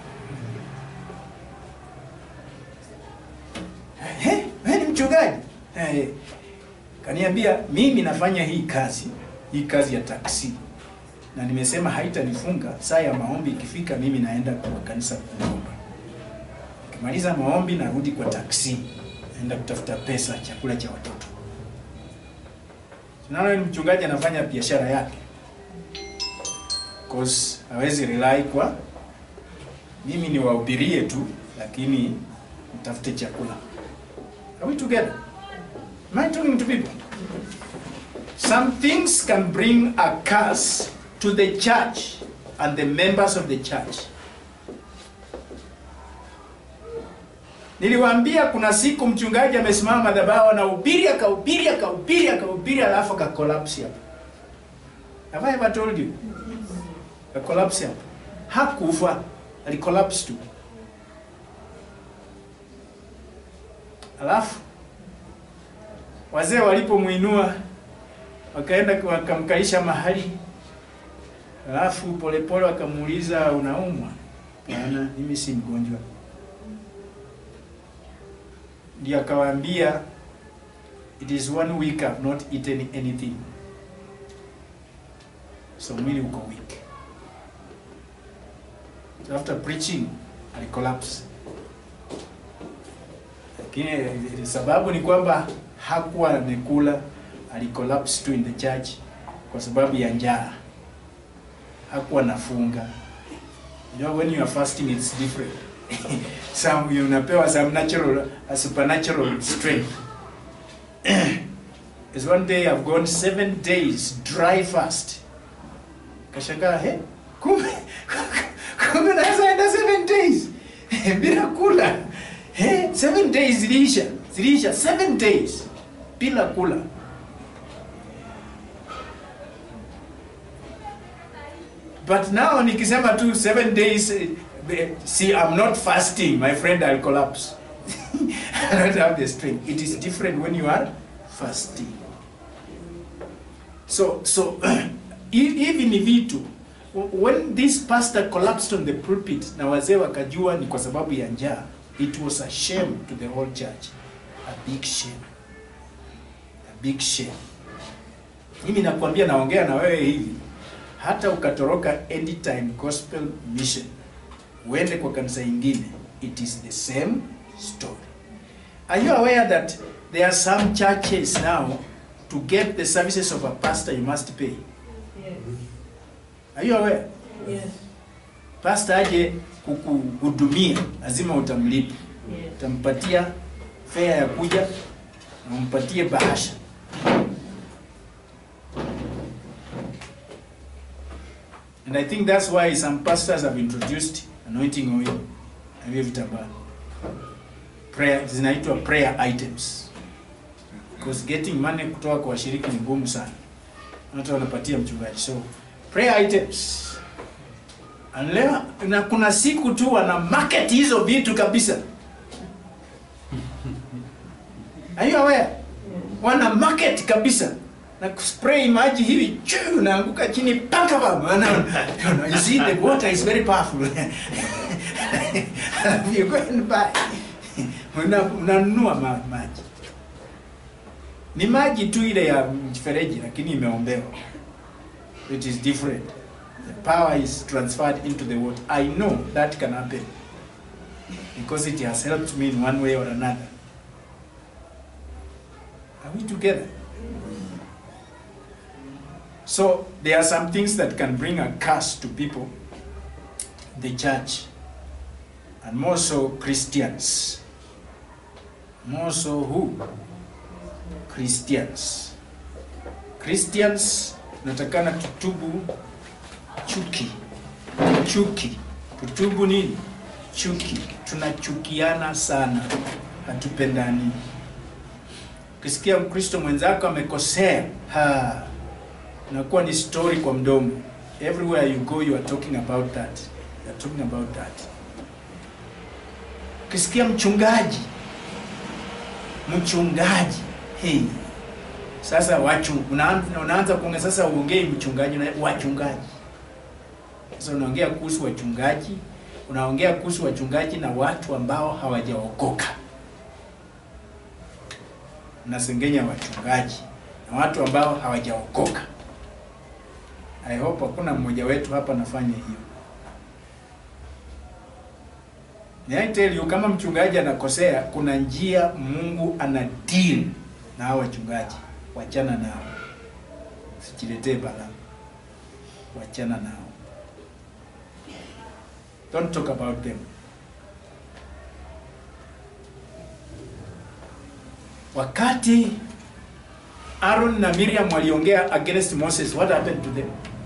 "Eh, wewe ni mchungaji eh, kaniambia mimi nafanya hii kazi hii kazi ya taksi na nimesema haitanifunga saa ya maombi ikifika mimi naenda kwa kanisa kuomba maliza maombi narudi kwa taksi naenda kutafuta pesa chakula cha watoto tunaona ni mchungaji anafanya biashara yake cause hawezi rely kwa mimi ni wahubirie tu lakini mtafute chakula are we together am I talking to people some things can bring a curse to the church and the members of the church Niliwaambia kuna siku mchungaji amesimama madhabahu anahubiri akahubiri akahubiri akahubiri alafu akakolapsi hapo. Have I ever told you? Akakolapsi hapo. Hakufa, alikolapse tu. Alafu wazee walipomwinua wakaenda wakamkaisha mahali, alafu polepole wakamuuliza unaumwa? Bwana, mimi si mgonjwa ndio akawaambia it is one week I've not eaten anything so mwili uko weak so after preaching I collapse lakini eh, sababu ni kwamba hakuwa amekula alicollapse tu in the church kwa sababu ya njaa hakuwa nafunga you know when you are fasting it's different some you unapewa some natural a supernatural strength is one day I've gone seven days dry fast kashangaa he kumbe kumbe naweza enda seven days bila kula he seven days ziliisha ziliisha seven days bila kula but now nikisema tu seven days eh, eh, see I'm not fasting my friend I'll collapse I don't have the strength it is different when you are fasting so so hi- hivi ni vitu when this pastor collapsed on the pulpit na wazee wakajua ni kwa sababu ya njaa it was a shame to the whole church a big shame a big shame mimi nakwambia naongea na wewe hivi hata ukatoroka anytime gospel mission uende kwa kanisa ingine it is the same story are you aware that there are some churches now to get the services of a pastor you must pay are you aware Yes, pastor aje kukuhudumia lazima utamlipa yes. utampatia fare ya kuja na umpatie bahasha and i think that's why some pastors have introduced anointing oil na hivyo vitambaa prayer zinaitwa prayer items because getting money kutoka kwa washiriki ni ngumu sana hata wanapatia mchungaji so prayer items And leo na kuna siku tu wana market hizo vitu kabisa Are you aware? Wana market kabisa na kuspray maji hivi chuu unaanguka chini paka baba na you see the water is very powerful you go and buy una unanunua ma, maji ni maji tu ile ya mfereji lakini imeombewa it is different the power is transferred into the water i know that can happen because it has helped me in one way or another Are we together? So there are some things that can bring a curse to people, the church, and more so Christians. More so who? Christians. Christians natakana tutubu chuki. Chuki. Tutubu nini? Chuki. Tunachukiana sana. Hatupendani. Ukisikia Mkristo mwenzako amekosea, ha, inakuwa ni story kwa mdomo. Everywhere you go you are talking about that. You are talking about that. Ukisikia mchungaji, mchungaji, hey, sasa wachu unaanza, unaanza kuongea sasa, uongei mchungaji na wachungaji. Sasa unaongea kuhusu wachungaji, unaongea kuhusu wachungaji na watu ambao hawajaokoka mnasengenya wachungaji na watu ambao hawajaokoka. I hope hakuna mmoja wetu hapa anafanya hiyo. May I tell you, kama mchungaji anakosea, kuna njia Mungu ana deal na hao wachungaji. Wachana nao, sijiletee balaa, wachana nao, don't talk about them. Wakati Aaron na Miriam waliongea against Moses, what happened to them?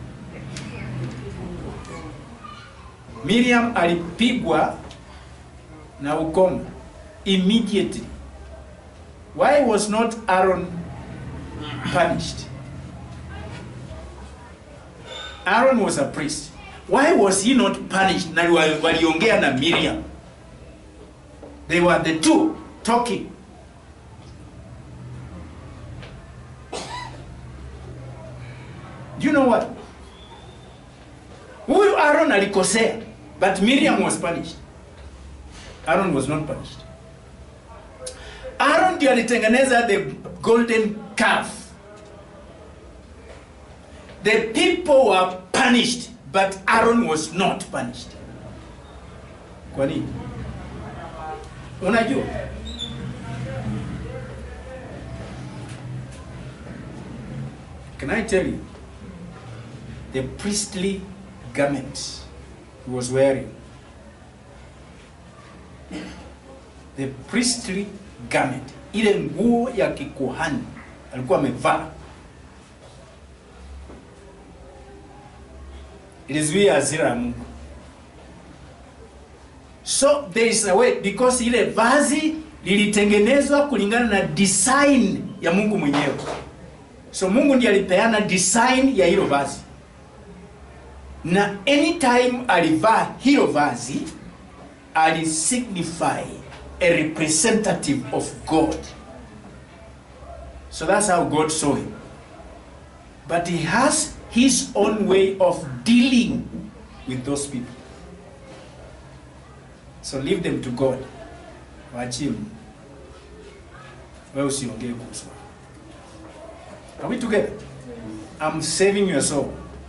Miriam alipigwa na ukoma immediately. Why was not Aaron punished? Aaron was a priest. Why was he not punished? Na wa- waliongea na Miriam. They were the two talking. Do you know what? Huyu Aaron alikosea, but Miriam was punished. Aaron was not punished. Aaron ndio alitengeneza the golden calf. The people were punished, but Aaron was not punished. Kwa nini? Unajua? Can I tell you? The priestly garment he was wearing. The priestly garment, ile nguo ya kikuhani alikuwa amevaa, ilizuia hasira ya Mungu. So there is a way because ile vazi lilitengenezwa kulingana na design ya Mungu mwenyewe. So Mungu ndiye alipeana design ya hilo vazi, na anytime alivaa hilo vazi alisignify a representative of God. So that's how God saw him. But he has his own way of dealing with those people. So leave them to God. Waachie Mungu. Wewe usiongee kuhusu. wao. Are we together? I'm saving your soul.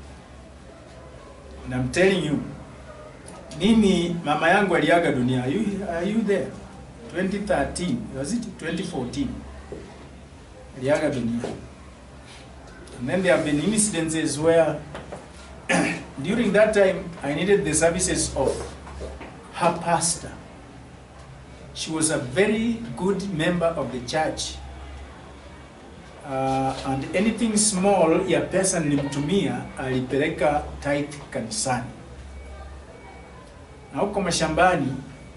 And I'm telling you, mimi mama yangu aliaga dunia. Are you, are you there? 2013, was it 2014? Aliaga dunia. And then there have been incidences where during that time I needed the services of her pastor. She was a very good member of the church. Uh, and anything small ya pesa nilimtumia alipeleka tithe kanisani. Na huko mashambani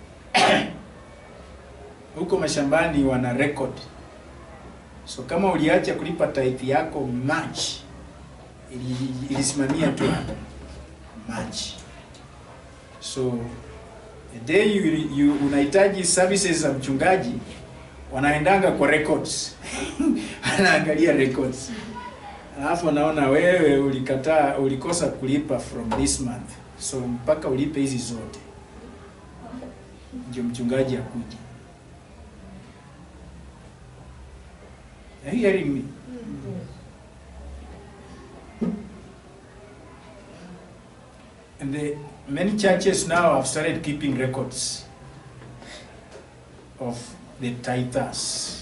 huko mashambani wana record. So kama uliacha kulipa tithe yako March, ili- ilisimamia tu hapo March. So the day you, you unahitaji services za mchungaji wanaendanga kwa records anaangalia records alafu anaona wewe ulikataa ulikosa kulipa from this month so mpaka ulipe hizi zote ndio mchungaji akuja Are you hearing me? And the, many churches now have started keeping records of the tithers.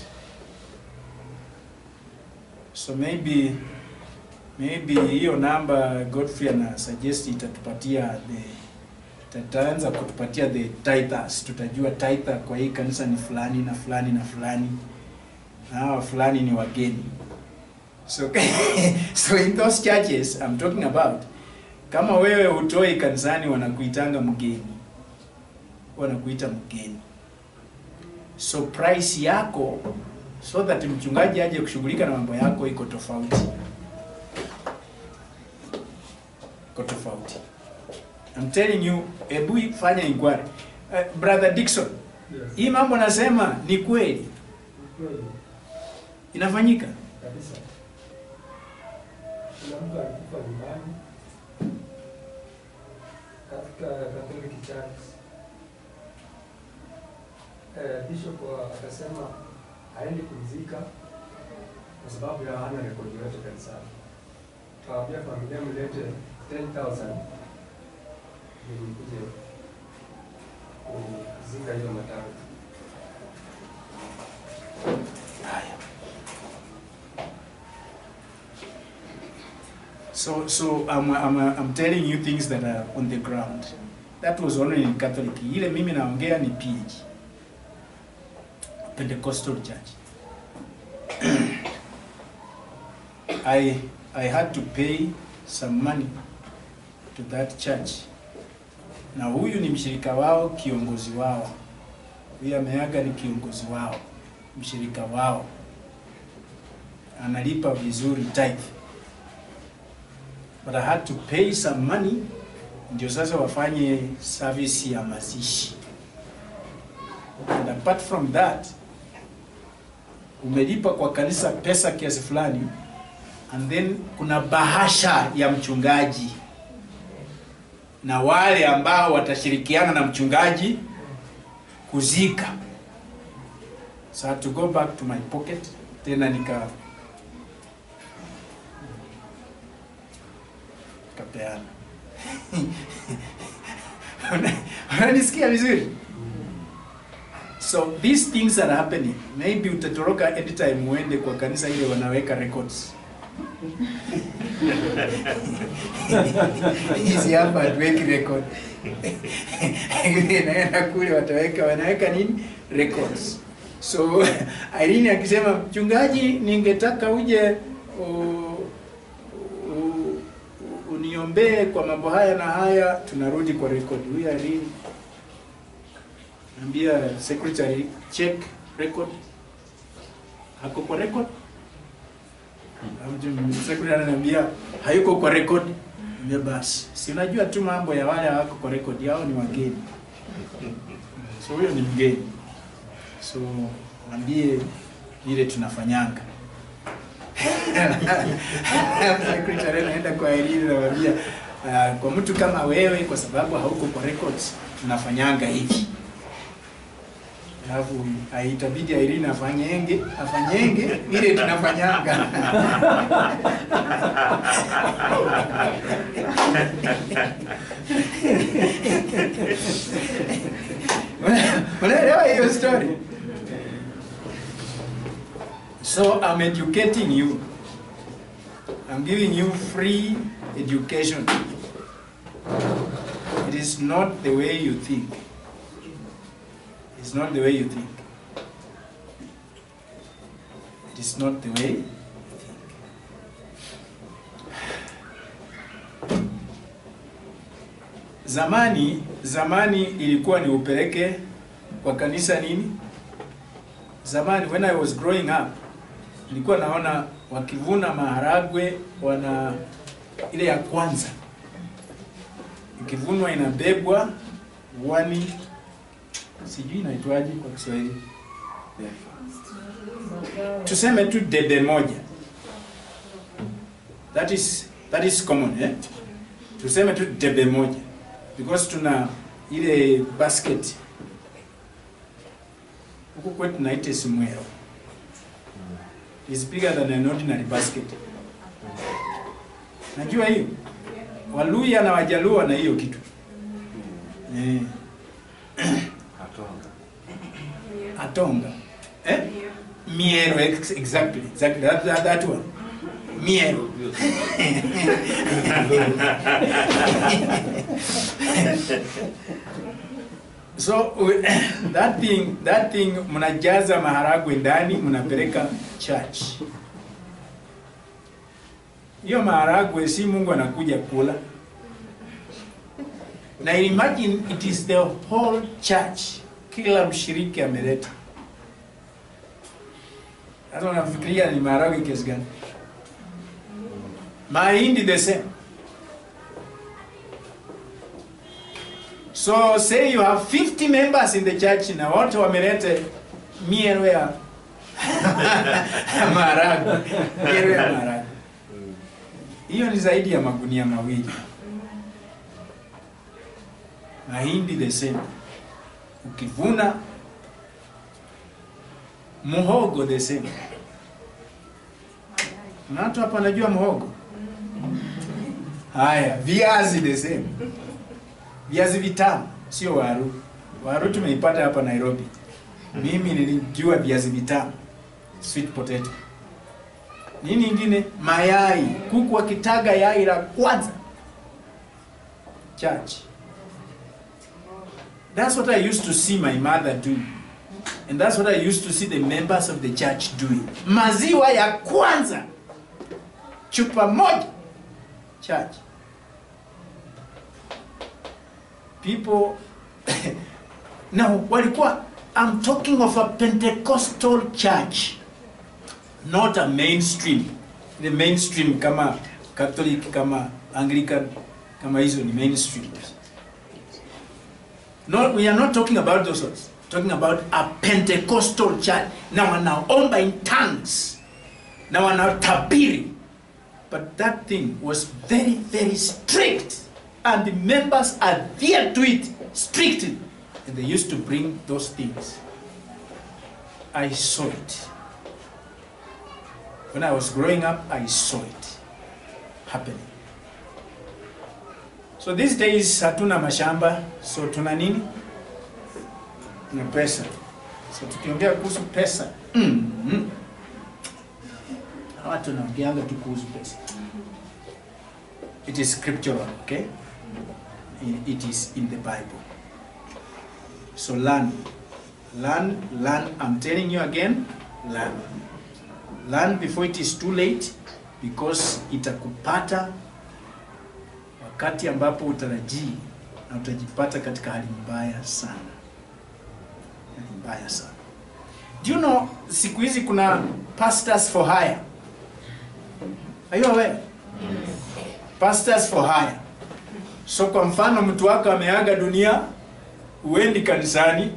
So maybe maybe hiyo namba Godfrey ana suggest itatupatia the tataanza kutupatia the tithers, tutajua tither kwa hii kanisa ni fulani na fulani na fulani na hawa fulani ni wageni. So, so in those churches I'm talking about, kama wewe hutoi kanisani wanakuitanga mgeni, wanakuita mgeni. So price yako so that mchungaji aje kushughulika na mambo yako iko tofauti, iko tofauti. I'm telling you, hebu fanya inquiry. Uh, brother Dickson, Yes. hii mambo nasema ni kweli Kweli inafanyika. kabisa. Kuna mtu alikufa nyumbani katika Catholic Church. Eh, bishop wa- akasema haendi kumzika kwa sababu ya hana rekodi yote kanisani. Kawaambia familia mlete 10,000 ili nikuje kuzika hiyo matawi. Haya. So, so I'm, I'm, I'm telling you things that are on the ground. That was only in Catholic. Ile mimi naongea ni PG. Pentecostal Church. I, I had to pay some money to that church. Na huyu ni mshirika wao, kiongozi wao. Huyu ameaga ni kiongozi wao, mshirika wao. Analipa vizuri tithe. But I had to pay some money ndio sasa wafanye service ya mazishi. And apart from that, umelipa kwa kanisa pesa kiasi fulani and then kuna bahasha ya mchungaji na wale ambao watashirikiana na mchungaji kuzika. So I had to go back to my pocket tena nika kapeana. Unanisikia vizuri? So these things are happening. Maybe utatoroka anytime uende kwa kanisa ile wanaweka records. Hizi hapa hatuweki record. Naenda kule wataweka wanaweka nini? Records. So Irene akisema mchungaji, ningetaka uje u- u- uniombee kwa mambo haya na haya, tunarudi kwa record. Huyu Irene ambia secretary check record, hako kwa record. Alafu Secretary ananiambia hayuko kwa record. Niambia basi, si unajua tu mambo ya wale hawako kwa record yao ni wageni. So huyo ni mgeni. So mwambie ile tunafanyanga. Secretary anaenda kwa Irene anamwambia uh, kwa mtu kama wewe kwa sababu hauko kwa records tunafanyanga hivi. Alafu ah, itabidi Irene afanyenge afanyenge ile tunafanyanga. Unaelewa hiyo story? So I'm educating you. I'm giving you free education. It is not the way you think. It's not the way you think. It is not the way you think. Zamani, zamani ilikuwa ni upeleke kwa kanisa nini? Zamani when I was growing up, nilikuwa naona wakivuna maharagwe wana ile ya kwanza ikivunwa inabebwa wani sijui inaitwaje kwa Kiswahili, tuseme tu debe moja. That is that is common eh? Tuseme tu debe moja because tuna ile basket huku kwetu tunaita simwero is bigger than an ordinary basket. Najua hiyo Waluya na Wajaluo na hiyo kitu eh. Atonga. Atonga. Eh? Miero, ex- exactly. Exactly. That, that, that one. Miero. so we- that thing, that thing mnajaza maharagwe ndani mnapeleka church. Hiyo maharagwe si Mungu anakuja kula. Na imagine it is the whole church. Kila mshiriki ameleta. Sasa unafikiria ni maharagwe kiasi gani? Mahindi the same. So say you have 50 members in the church na wote wamelete miero ya maharagwe. Miero ya maharagwe. Hiyo ni zaidi ya magunia mawili. Mahindi the same. Ukivuna muhogo the same. Na watu hapa najua muhogo. Haya, viazi the same. Viazi vitamu, sio waru. Waru tumeipata hapa Nairobi. Mimi nilijua viazi vitamu, sweet potato. Nini ingine? Mayai. Kuku akitaga yai la kwanza. Church. That's what I used to see my mother do. And that's what I used to see the members of the church doing. Maziwa ya kwanza. Chupa moja. Church. People now walikuwa I'm talking of a Pentecostal church not a mainstream the mainstream kama Catholic kama Anglican kama hizo ni mainstream no, we are not talking about those ones talking about a Pentecostal church na wanaomba in tongues na wanatabiri but that thing was very very strict and the members adhered to it strictly and they used to bring those things I saw it when I was growing up I saw it happening so these days hatuna mashamba so tuna nini tuna pesa so tukiongea kuhusu pesa mm -hmm. watu wanaongeanga tu kuhusu pesa it is scriptural okay it is in the bible so learn learn learn i'm telling you again learn learn before it is too late because itakupata wakati ambapo utarajii na utajipata katika hali mbaya sana hali mbaya sana do you know siku hizi kuna pastors for hire are you aware pastors for hire so kwa mfano mtu wako ameaga dunia uendi kanisani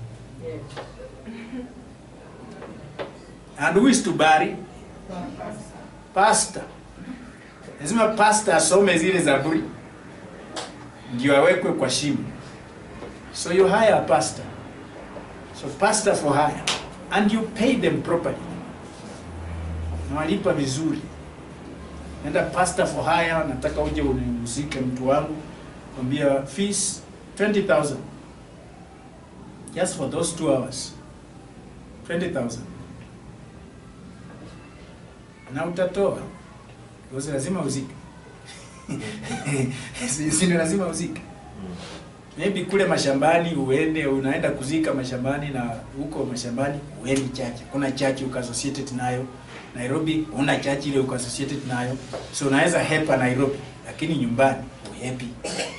and who is to bury pastor lazima pastor asome zile zaburi ndio awekwe kwa shimo so you hire a pastor so pastor for hire and you pay them properly nawalipa vizuri nenda pastor for hire nataka uje unihusike mtu wangu kwambia fees 20000 just for those two hours 20000 na utatoa because lazima uzike si si ni lazima uzike maybe kule mashambani uende unaenda kuzika mashambani na huko mashambani uendi chache kuna chache uko associated nayo Nairobi una chache ile uko associated nayo so unaweza hepa Nairobi lakini nyumbani uhepi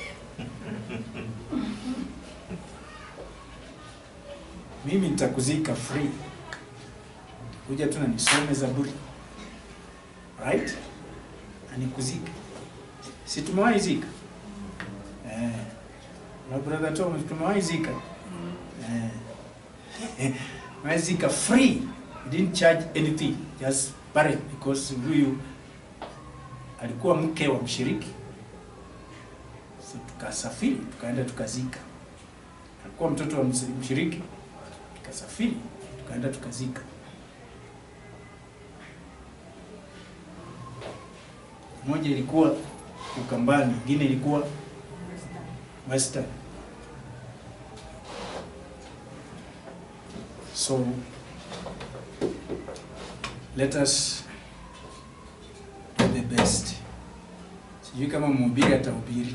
mimi nitakuzika free kuja tu na nisome zaburi right anikuzika si tumewahi zika eh. na brother Tom tumewahi zika eh. tumewahi zika free we didn't charge anything just buried because huyu alikuwa mke wa mshiriki so tukasafiri tukaenda tukazika alikuwa mtoto wa mshiriki tukasafiri tukaenda tukazika moja ilikuwa Ukambani, ingine ilikuwa Western. So let us do the best. Sijui kama mhubiri atahubiri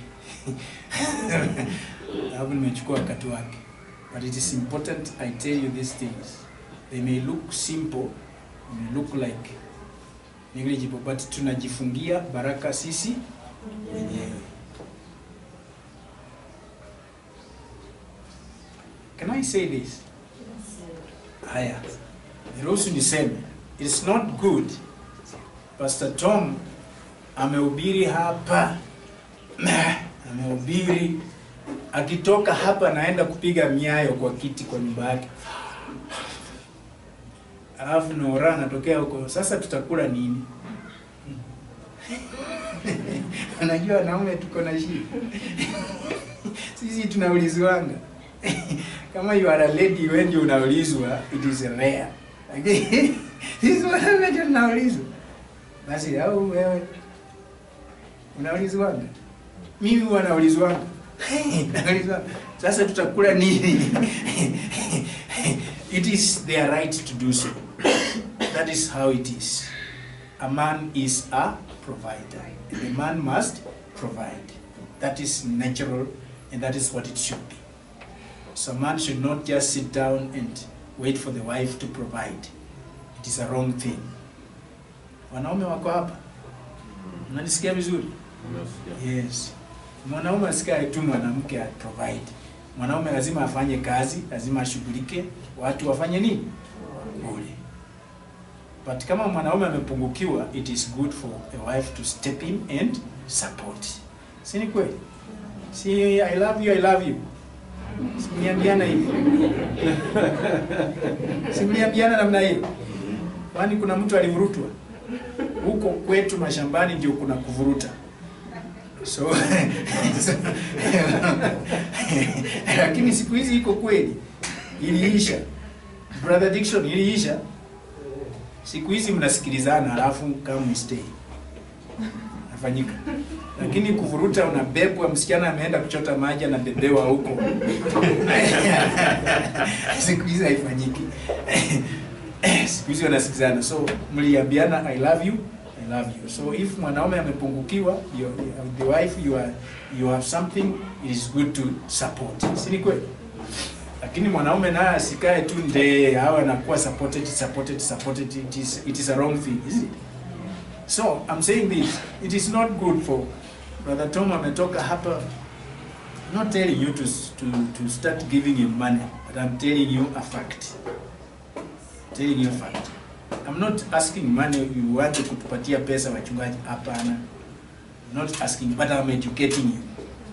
hapo, nimechukua wakati wake, but it is important I tell you these things. They may look simple, they may look like negligible but tunajifungia baraka sisi wenyewe. Can I say this? Haya, niruhusu niseme, it's not good. Pastor Tom amehubiri hapa, amehubiri akitoka hapa naenda kupiga miayo kwa kiti kwa nyumba yake alafu Nora anatokea huko, sasa tutakula nini? Unajua wanaume tuko na shida sisi tunaulizwanga kama you are a lady, wewe ndio unaulizwa, it is rare, lakini sisi wanaume ndio tunaulizwa. Basi au wewe unaulizwanga? Mimi huwa naulizwanga Nauliza, sasa tutakula nini? it is their right to do so. That is how it is. A man is a provider. And the man must provide. That is natural and that is what it should be. So a man should not just sit down and wait for the wife to provide. It is a wrong thing. Wanaume wako hapa? Mnanisikia vizuri? Yes. Mwanaume asikae tu mwanamke a provide. Mwanaume lazima afanye kazi, lazima ashughulike, watu wafanye nini? Kule. But kama mwanaume amepungukiwa, it is good for a wife to step in and support. Si ni kweli? Si I love you, I love you. Simliambiana hivi. Simliambiana namna hiyo. Kwani kuna mtu alivurutwa? Huko kwetu mashambani ndio kuna kuvuruta. So, lakini siku hizi iko kweli, iliisha. Brother Dickson, iliisha. Siku hizi mnasikilizana, halafu kama stay nafanyika, lakini kuvuruta, unabebwa. Msichana ameenda kuchota maji, anabebewa huko. siku hizi haifanyiki. siku hizi wanasikilizana, so mliambiana I love you I love you. So if mwanaume amepungukiwa, you, the wife you are you have something it is good to support. Si ni kweli? Lakini mwanaume naye asikae tu nde awe anakuwa supported supported supported it is it is a wrong thing, is it? So I'm saying this, it is not good for Brother Tom ametoka hapa I'm not telling you to, to, to start giving him money, but I'm telling you a fact. Telling you a fact. I'm not asking money you want kutupatia pesa wachungaji, hapana. I'm not asking but I'm educating you.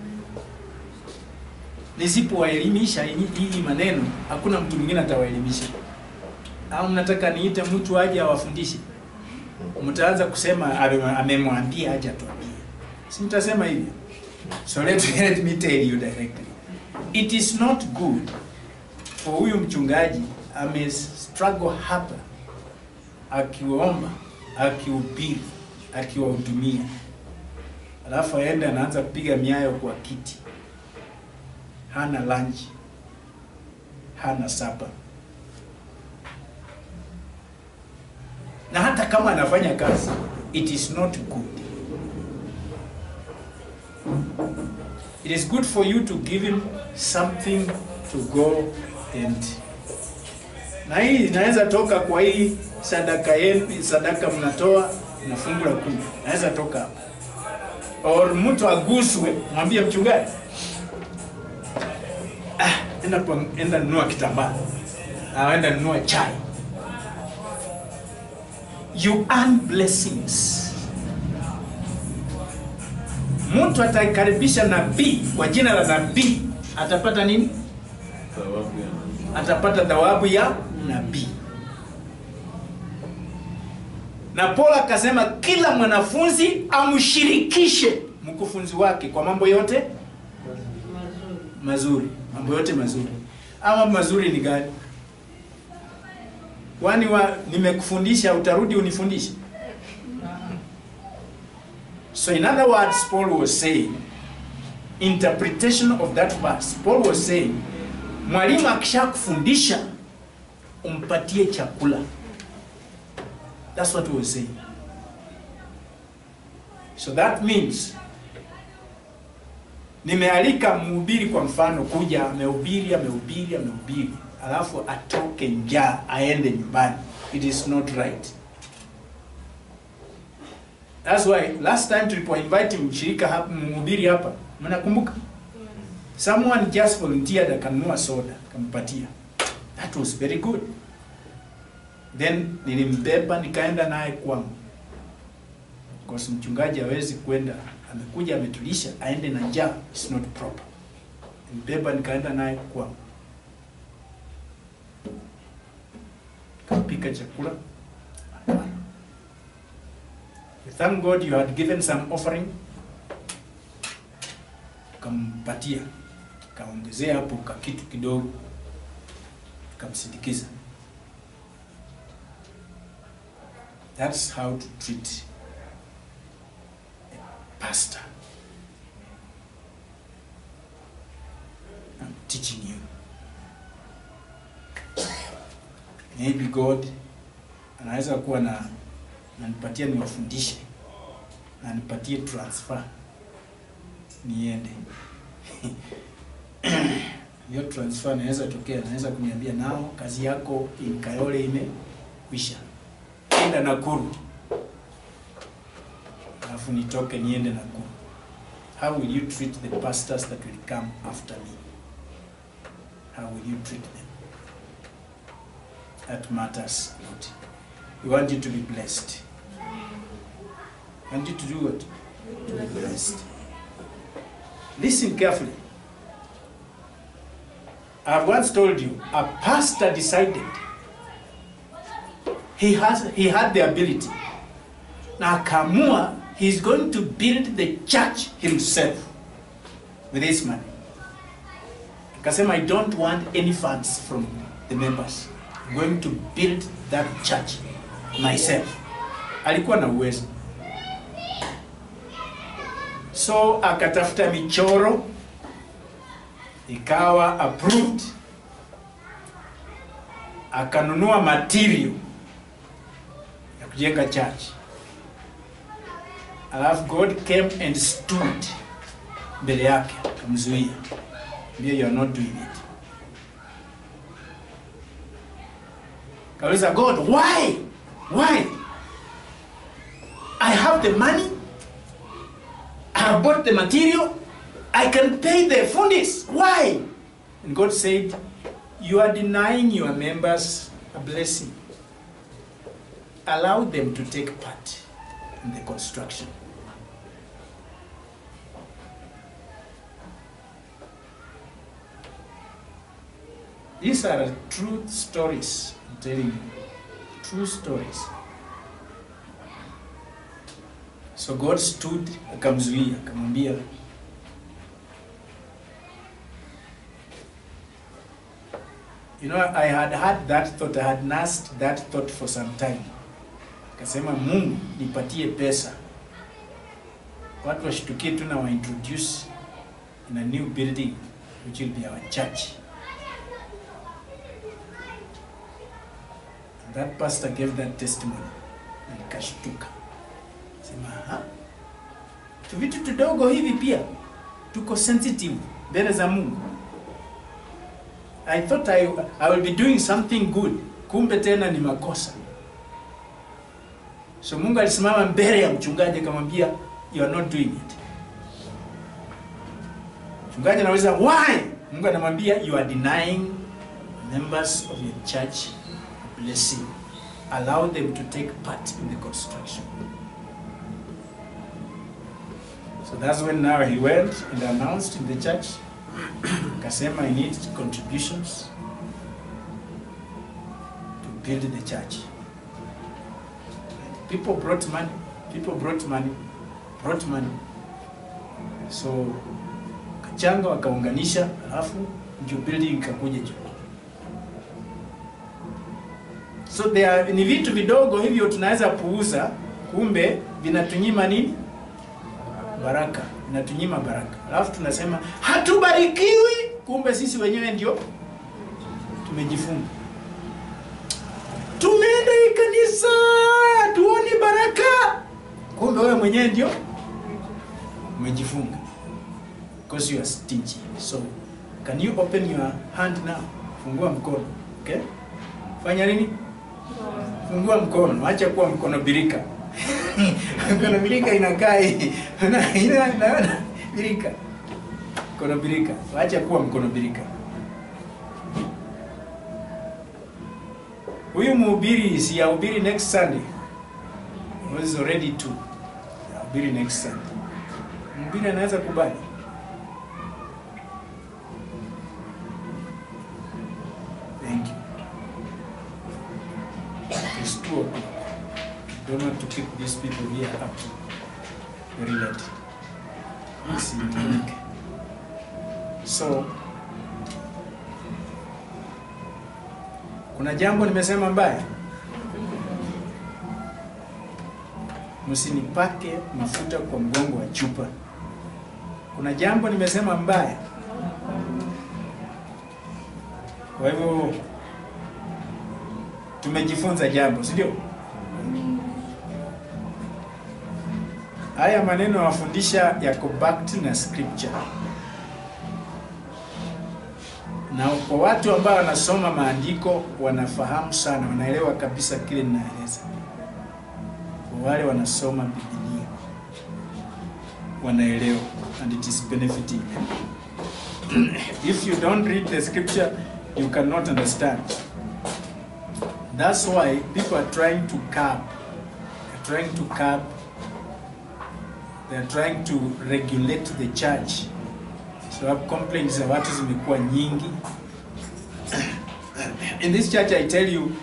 Nisipowaelimisha hii hii maneno, hakuna mtu mwingine atawaelimisha. Au mnataka niite mtu aje awafundishe? Mtaanza kusema ame- amemwambia aje atuambie. Si mtasema hivyo? So let, let me tell you directly. It is not good for huyu mchungaji ame struggle hapa akiomba, akihubiri, akiwahudumia, alafu aende anaanza kupiga miayo kwa kiti, hana lunch, hana sapa, na hata kama anafanya kazi, it is not good. It is good for you to give him something to go and na hii inaweza toka kwa hii sadaka yenu, sadaka mnatoa na fungu la kumi, naweza toka hapa, or mtu aguswe, mwambie mchungaji, ah, enda kwa, enda nunua kitambaa, au enda nunua chai. You earn blessings. Mtu ataikaribisha nabii kwa jina la nabii atapata nini? Thawabu ya atapata thawabu ya nabii. Na Paulo akasema kila mwanafunzi amshirikishe mkufunzi wake kwa mambo yote mazuri. Mambo yote mazuri. Ama mambo mazuri ni gani? Kwani wa nimekufundisha utarudi unifundishe? So in other words, Paul was saying, interpretation of that verse, Paul was saying, mwalimu akishakufundisha umpatie chakula. That's what he was saying. So that means nimealika mhubiri kwa mfano kuja, amehubiri amehubiri amehubiri, alafu atoke njaa aende nyumbani. It is not right. That's why last time tulipo invite mshirika hapa, mhubiri hapa, mnakumbuka? Someone just volunteered akanunua soda akampatia. That was very good. Then nilimbeba nikaenda naye kwangu. Because mchungaji hawezi kwenda amekuja ametulisha aende na njaa, it's not proper. Nimbeba nikaenda naye kwangu. Kapika chakula. Hapana. We Thank God you had given some offering. Kampatia, kaongezea hapo ka kitu kidogo, kamsindikiza. That's how to treat a pastor. maybe God anaweza kuwa na nanipatia niwafundishe na nipatie transfer niende hiyo transfer inaweza tokea, naweza kuniambia nao kazi yako in Kayole imekwisha, enda Nakuru, alafu nitoke niende Nakuru. How will you treat the pastors that will come after me? How will you treat them? That matters a lot. We want you to be blessed. We want you to do what? To be blessed. Listen carefully. I've once told you, a pastor decided he has he had the ability. Na akaamua he's going to build the church himself with his money. Akasema I don't want any funds from the members. I'm going to build that church myself. Alikuwa na uwezo. So akatafuta michoro ikawa approved, akanunua material ya kujenga church, alafu God came and stood mbele yake akamzuia, mbia you are not doing it. Kauliza God, why? Why? I have the money, I have bought the material, I can pay the fundis. Why? And God said, You are denying your members a blessing. Allow them to take part in the construction. These are true stories, I'm telling you. True stories. So God stood akamzuia, akamwambia You know, I had had that thought, I had nursed that thought for some time. Akasema Mungu nipatie pesa, watu washtukie tu na wa introduce in a new building which will be our church. And that pastor gave that testimony na nikashtuka, sema ha, tu vitu tudogo hivi pia tuko sensitive mbele za Mungu. I thought I, I will be doing something good, kumbe tena ni makosa. So Mungu alisimama mbele ya mchungaji akamwambia you are not doing it. Mchungaji anauliza why? Mungu anamwambia you are denying members of your church a blessing. Allow them to take part in the construction. So that's when now he went and announced in the church Kasema I need contributions to build the church. People brought money, people brought money, brought money. So kachanga wakaunganisha, alafu ndio building ikakuja juu. So there are, ni vitu vidogo hivyo tunaweza puuza, kumbe vinatunyima nini? Baraka, vinatunyima baraka. Alafu tunasema hatubarikiwi, kumbe sisi wenyewe ndio tumejifunga. Tumeenda hii kanisa tuoni baraka, kumbe wewe mwenyewe ndio umejifunga because you are stingy. So can you open your hand now? Fungua mkono, okay? Fanya nini? Fungua mkono, acha kuwa mkono birika. mkono birika inakaa hii. Una- ina- naona birika. Mkono birika. Acha kuwa mkono birika. Huyu mhubiri si yahubiri next Sunday. He was already two. Yahubiri next Sunday. Mhubiri anaweza kubali. Thank you. It's two o'clock. Don't want to keep these people here up very late. Isitumike. So, kuna jambo nimesema mbaya? Msinipake mafuta kwa mgongo wa chupa. Kuna jambo nimesema mbaya? Kwa hivyo tumejifunza jambo, si ndio? Haya maneno wafundisha yako backed na scripture, na kwa watu ambao wanasoma maandiko wanafahamu sana, wanaelewa kabisa kile ninaeleza. Kwa wale wanasoma Biblia wanaelewa, and it is benefiting them. If you don't read the scripture, you cannot understand. That's why people are trying to curb, they're trying to curb, they're trying to regulate the church. So complaints za watu zimekuwa nyingi. In this church I tell you,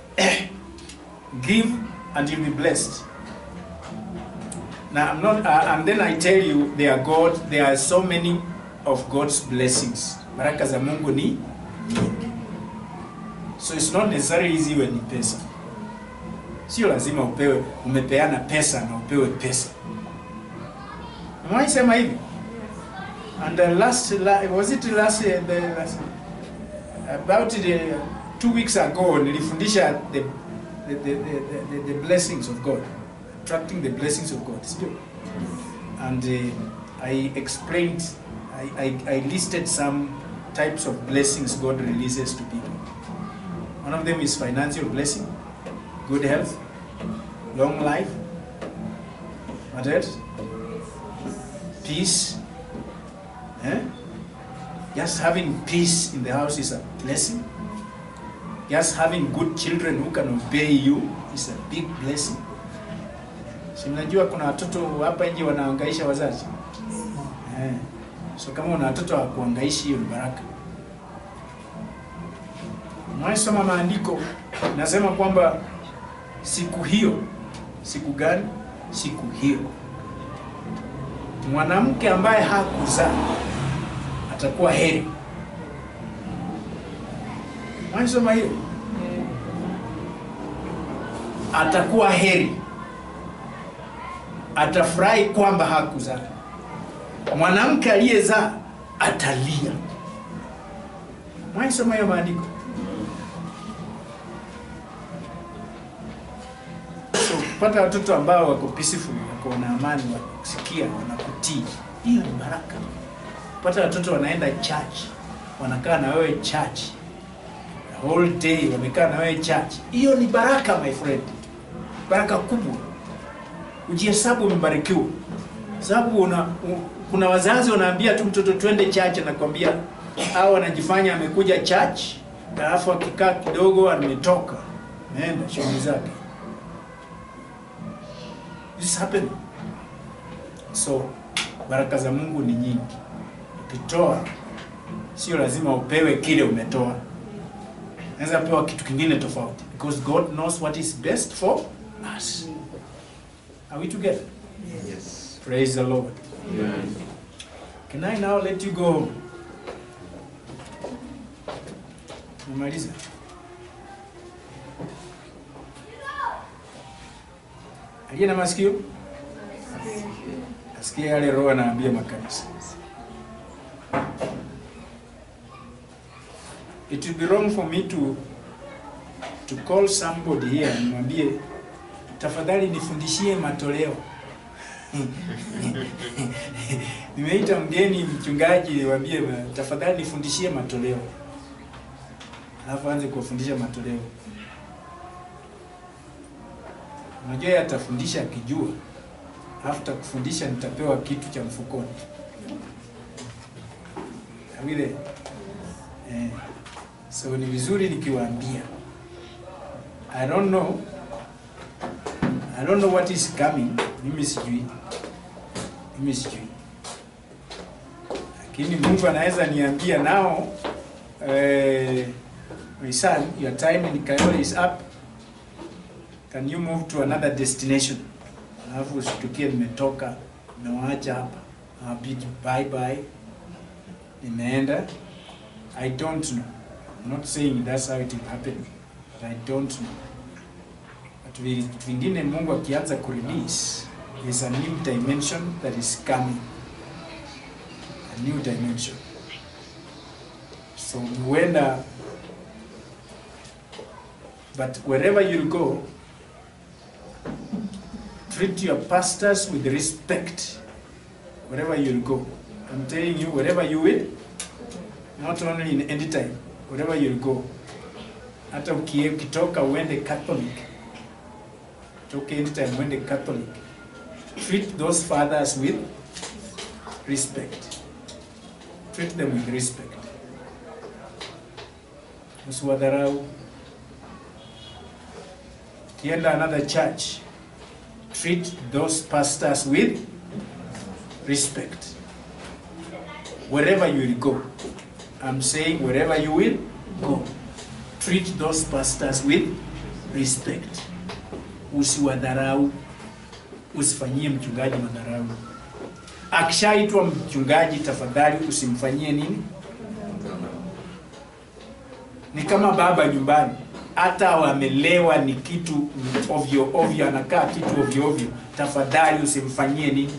give and you'll be blessed. Now I'm not, uh, and then I tell you, there are God, there are so many of God's blessings. Baraka za Mungu ni nyingi. So it's not necessarily easy when ni pesa. Sio lazima upewe, umepeana pesa na upewe pesa. Umewahi sema hivi? And the last, la, was it last, uh, the last about the, two weeks ago nilifundisha the, the, the, the, the, the blessings of God, attracting the blessings of God. Sio? And uh, I explained, I, I, I listed some types of blessings God releases to people. One of them is financial blessing, good health, long life. What else? Peace. Eh? Just having peace in the house is a blessing. Just having good children who can obey you is a big blessing. Si mnajua kuna watoto hapa nje wanaangaisha wazazi eh. So kama una watoto wa kuangaishi, hiyo ni baraka. Mwaisoma maandiko nasema kwamba siku hiyo, siku gani? Siku hiyo mwanamke ambaye hakuzaa atakuwa heri. Mwaisoma hiyo, atakuwa heri, atafurahi kwamba hakuzaa. Mwanamke aliyezaa atalia. Mwaisoma hiyo maandiko. So kupata watoto ambao wako peaceful, wako na amani, wakusikia, wanakutii, hiyo ni baraka. Kupata watoto wanaenda church, wanakaa na wewe church the whole day, wamekaa na wewe church, hiyo ni baraka my friend, baraka kubwa. Ujihesabu umebarikiwa, sababu una u, kuna wazazi wanaambia tu mtoto twende church, anakwambia au anajifanya amekuja church, alafu akikaa kidogo ametoka, naenda shughuli zake. This happen. So baraka za Mungu ni nyingi. Ukitoa sio lazima upewe kile umetoa, unaweza pewa kitu kingine tofauti, because God knows what is best for us. Are we together? Yes. Praise the Lord. Amen. Can I now let you go home? Umemaliza? Aliye na masikio asikie yale Roho anaambia makanisa. It will be wrong for me to to call somebody here nimwambie tafadhali nifundishie matoleo. Nimeita mgeni mchungaji niwaambie tafadhali nifundishie matoleo. Alafu anze kuwafundisha matoleo. Unajua yeye atafundisha akijua, alafu takufundisha nitapewa kitu cha mfukoni. Awile. Eh, so ni vizuri nikiwaambia. I don't know. I don't know what is coming. Mimi sijui. Mimi sijui. Lakini Mungu anaweza niambia nao eh, my son, your time in Kayole is up. Can you move to another destination? Alafu usitukie nimetoka, nimewaacha hapa. Nawabidi bye bye. Nimeenda. I don't know. I'm not saying that's how it will happen. But I don't know. But vi- vingine Mungu akianza kurelease, there's a new dimension that is coming. A new dimension. So huenda But wherever you go, treat your pastors with respect. Wherever you go. I'm telling you, wherever you will, not only in any time, wherever you go. Hata ukie- ukitoka uende Catholic, toke anytime uende Catholic, treat those fathers with respect. Treat them with respect. Usiwadharau. Ukienda another church, treat those pastors with respect. Wherever you will go, I'm saying wherever you will go, treat those pastors with respect. Usiwadharau, usifanyie mchungaji madharau. Akishaitwa mchungaji, tafadhali usimfanyie nini? Ni kama baba nyumbani, hata wamelewa ni kitu ovyo ovyo, anakaa kitu ovyo ovyo, tafadhali usimfanyie nini?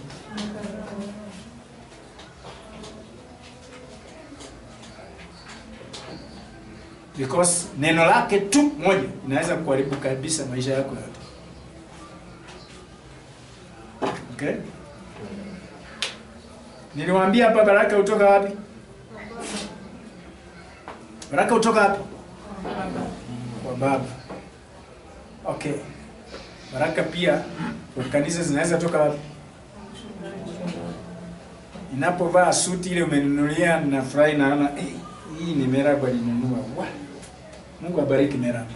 because neno lake tu moja inaweza kuharibu kabisa maisha yako yote. Okay? Niliwaambia hapa baraka hutoka wapi? Baraka hutoka wapi? Kwa Baba. Okay. Baraka pia kwa kanisa zinaweza toka wapi? Ninapovaa suti ile umenunulia, nafurahi naona eh, hii ni Merabu alinunua. Wa! Mungu abariki Merabu.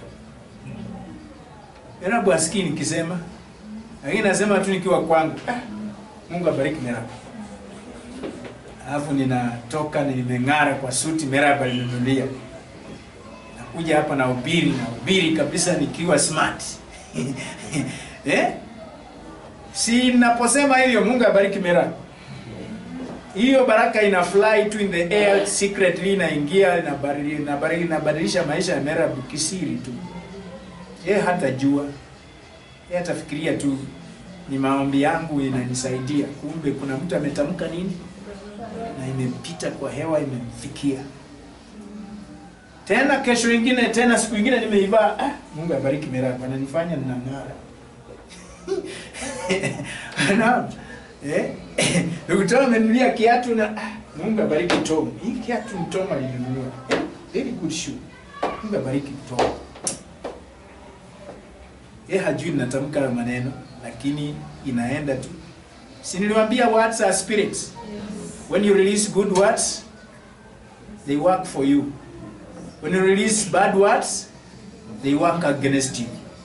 Merabu asikii nikisema, lakini nasema tu nikiwa kwangu. Ah, Mungu abariki Merabu. Alafu ninatoka nimeng'ara kwa suti Merabu alinunulia. Nakuja hapa na ubiri na ubiri kabisa nikiwa smart. eh? Si naposema hivyo Mungu abariki Merabu hiyo baraka ina fly tu in the air secretly inaingia inabadili- inabadili- inabadilisha maisha ya Merabu kisiri tu. Yeye hatajua, yeye atafikiria tu ni maombi yangu inanisaidia, kumbe kuna mtu ametamka nini na imepita kwa hewa imemfikia. Tena kesho ingine tena siku ingine nimeivaa, ah, Mungu abariki Merabu, ananifanya ninang'ara. Naam. Eh? Ndugu Tom amenunulia kiatu na ah, Mungu abariki Tom. Hii kiatu ni Tom alinunua. Eh, Very good shoe. Mungu abariki Tom. Yeye hajui natamka hayo maneno lakini inaenda tu. Si niliwaambia words are spirits. When you release good words, they work for you. When you release bad words, they work against you.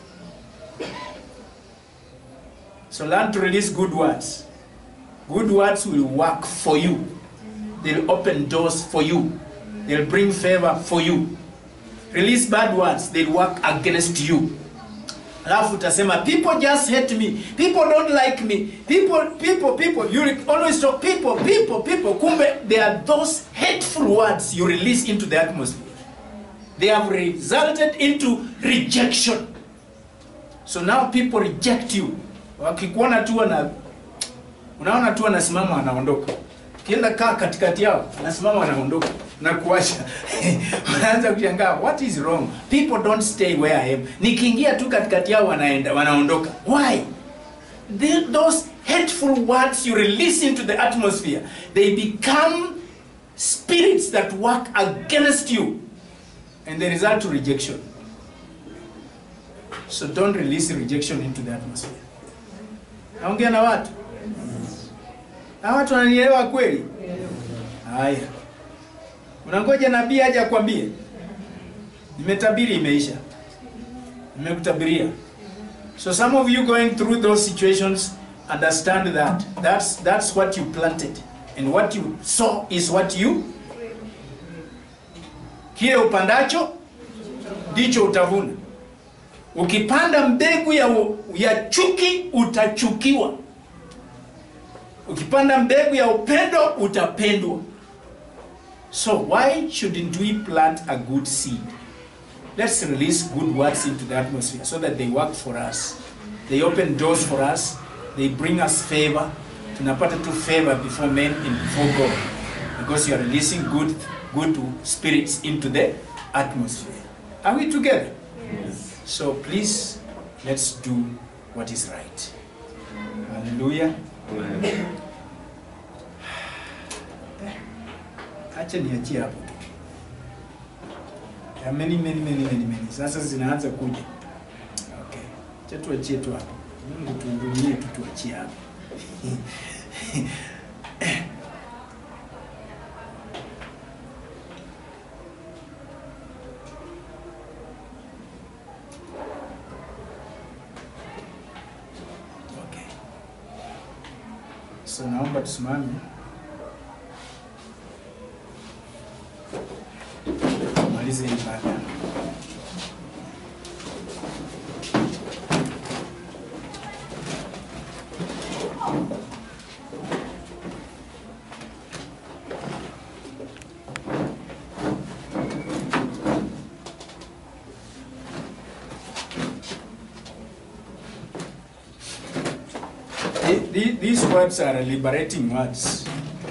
So learn to release good words. Good words will work for you. They'll open doors for you. They'll bring favor for you. Release bad words, they'll work against you. Alafu utasema people just hate me. People don't like me. People people people you will always talk people people people kumbe they are those hateful words you release into the atmosphere. They have resulted into rejection. So now people reject you. Wakikuona tu wana unaona tu anasimama anaondoka. Kienda kaa katikati yao, anasimama anaondoka na kuacha. Unaanza kushangaa what is wrong? People don't stay where I am. Nikiingia tu katikati yao wanaenda wanaondoka. Why? The, those hateful words you release into the atmosphere, they become spirits that work against you and they result to rejection. So don't release rejection into the atmosphere. Naongea na watu na watu wananielewa kweli? Haya, unangoja nabii aje akwambie? Nimetabiri, imeisha. Nimekutabiria. So some of you going through those situations understand that that's that's what you planted and what you sow is what you kile upandacho ndicho utavuna. Ukipanda mbegu ya, ya chuki utachukiwa. Ukipanda mbegu ya upendo utapendwa. So why shouldn't we plant a good seed? Let's release good words into the atmosphere so that they work for us. They open doors for us. They bring us favor. Tunapata tu favor before men and before God. Because you are releasing good, good spirits into the atmosphere. Are we together? Yes. So please, let's do what is right. Hallelujah. Amen. Acha niachie hapo tu. Ya many many many many many. Sasa zinaanza kuja. Okay. Acha tuachie tu hapo. Mungu tuhurumie tu tuachie hapo. Okay. So naomba tusimame. Tumalize ibada. The- the- These words are liberating words.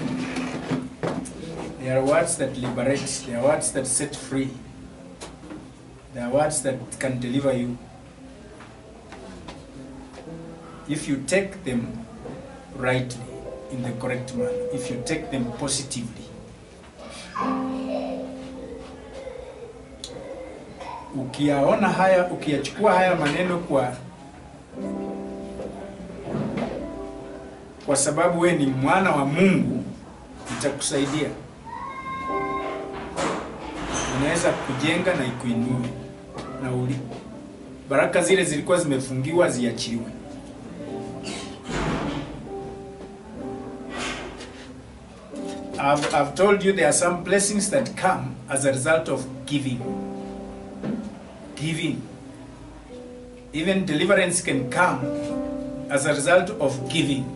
They are words that liberate, they are words that set free. They are words that can deliver you. If you take them rightly, in the correct manner, if you take them positively. Ukiyaona haya, ukiyachukua haya maneno kwa kwa sababu we ni mwana wa Mungu, itakusaidia. Inaweza kujenga na ikuinue na uli baraka zile zilikuwa zimefungiwa ziachiliwe. I've, I've told you there are some blessings that come as a result of giving. Giving. Even deliverance can come as a result of giving.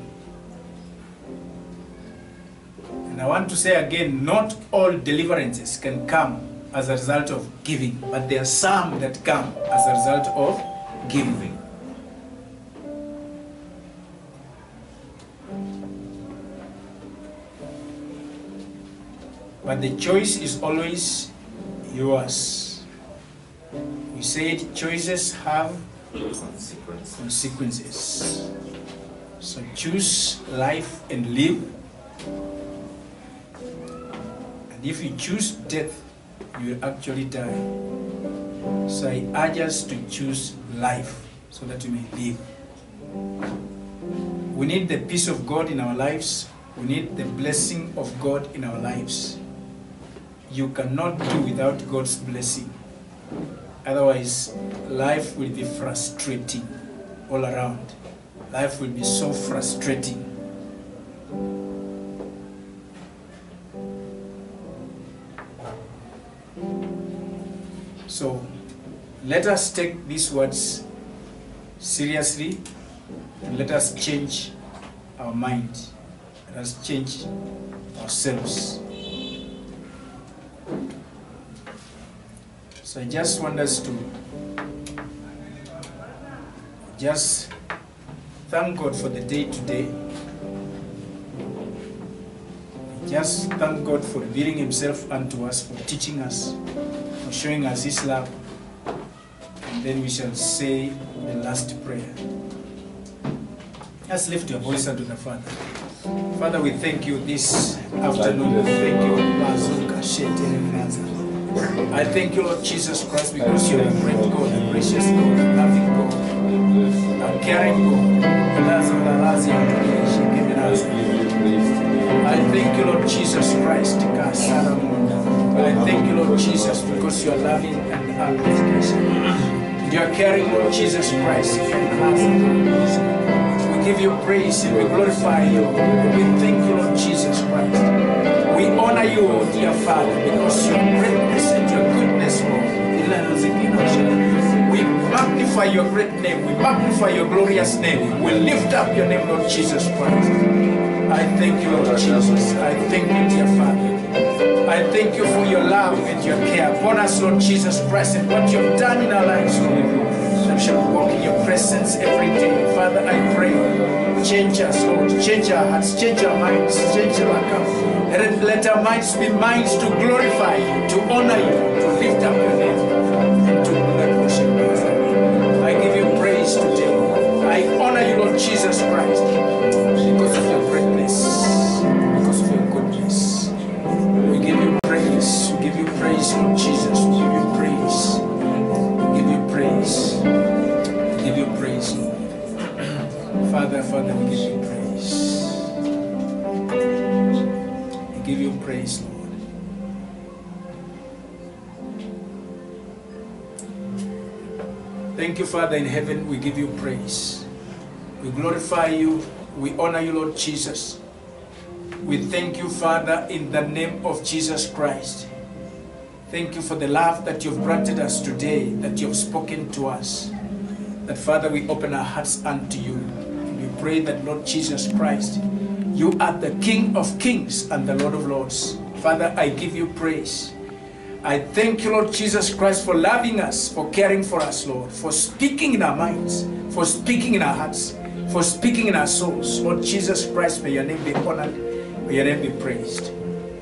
And I want to say again, not all deliverances can come as a result of giving, but there are some that come as a result of giving. But the choice is always yours. We said choices have Consequence. consequences. So choose life and live. And if you choose death, you will actually die. So I urge us to choose life so that we may live. We need the peace of God in our lives. We need the blessing of God in our lives. You cannot do without God's blessing. Otherwise, life will be frustrating all around. Life will be so frustrating. So, let us take these words seriously and let us change our mind. Let us change ourselves. So I just want us to just thank God for the day today. Just thank God for revealing Himself unto us, for teaching us, for showing us His love. And then we shall say the last prayer. Just lift your voice unto the Father. Father, we thank you this afternoon. We thank you, Bazuka Shete Renaza. I thank you, Lord Jesus Christ, because you're a great God, a gracious God, a loving God, a caring God. Laza Lalazi Antonia Shekemenaza. I thank you, Lord Jesus Christ. Kasara Munda. I thank you, Lord Jesus, because you are loving and appreciation. You are caring, Lord Jesus Christ. We give you praise and we glorify you. We thank you, Lord Jesus Christ. We honor you, oh dear Father, because your greatness and your goodness, Lord. We magnify your great name. We magnify your glorious name. We lift up your name, Lord Jesus Christ. I thank you, Lord Jesus. I thank you, dear Father. I thank you for your love and your care upon us, Lord Jesus Christ, and what you have done in our lives, Lord. We shall walk in your presence every day. Father, I pray, change us, Lord. Change our hearts, change our minds, change our account. Let, let our minds be minds to glorify you, to honor you, to lift up your name, and to worship you. Lord Jesus Christ. Because of your greatness, because of your goodness. We give you praise. We give you praise, Lord Jesus. We give you praise. We give you praise. We give you praise, Lord. Father, Father, we give you praise. We give you praise, Lord. Thank you, Father in heaven. We give you praise. We glorify you. We honor you, Lord Jesus. We thank you, Father, in the name of Jesus Christ. Thank you for the love that you've granted us today, that you've spoken to us. That, Father, we open our hearts unto you. We pray that, Lord Jesus Christ, you are the King of kings and the Lord of lords. Father, I give you praise. I thank you, Lord Jesus Christ, for loving us, for caring for us, Lord, for speaking in our minds, for speaking in our hearts, for speaking in our souls. Lord Jesus Christ, may your name be honored, may your name be praised.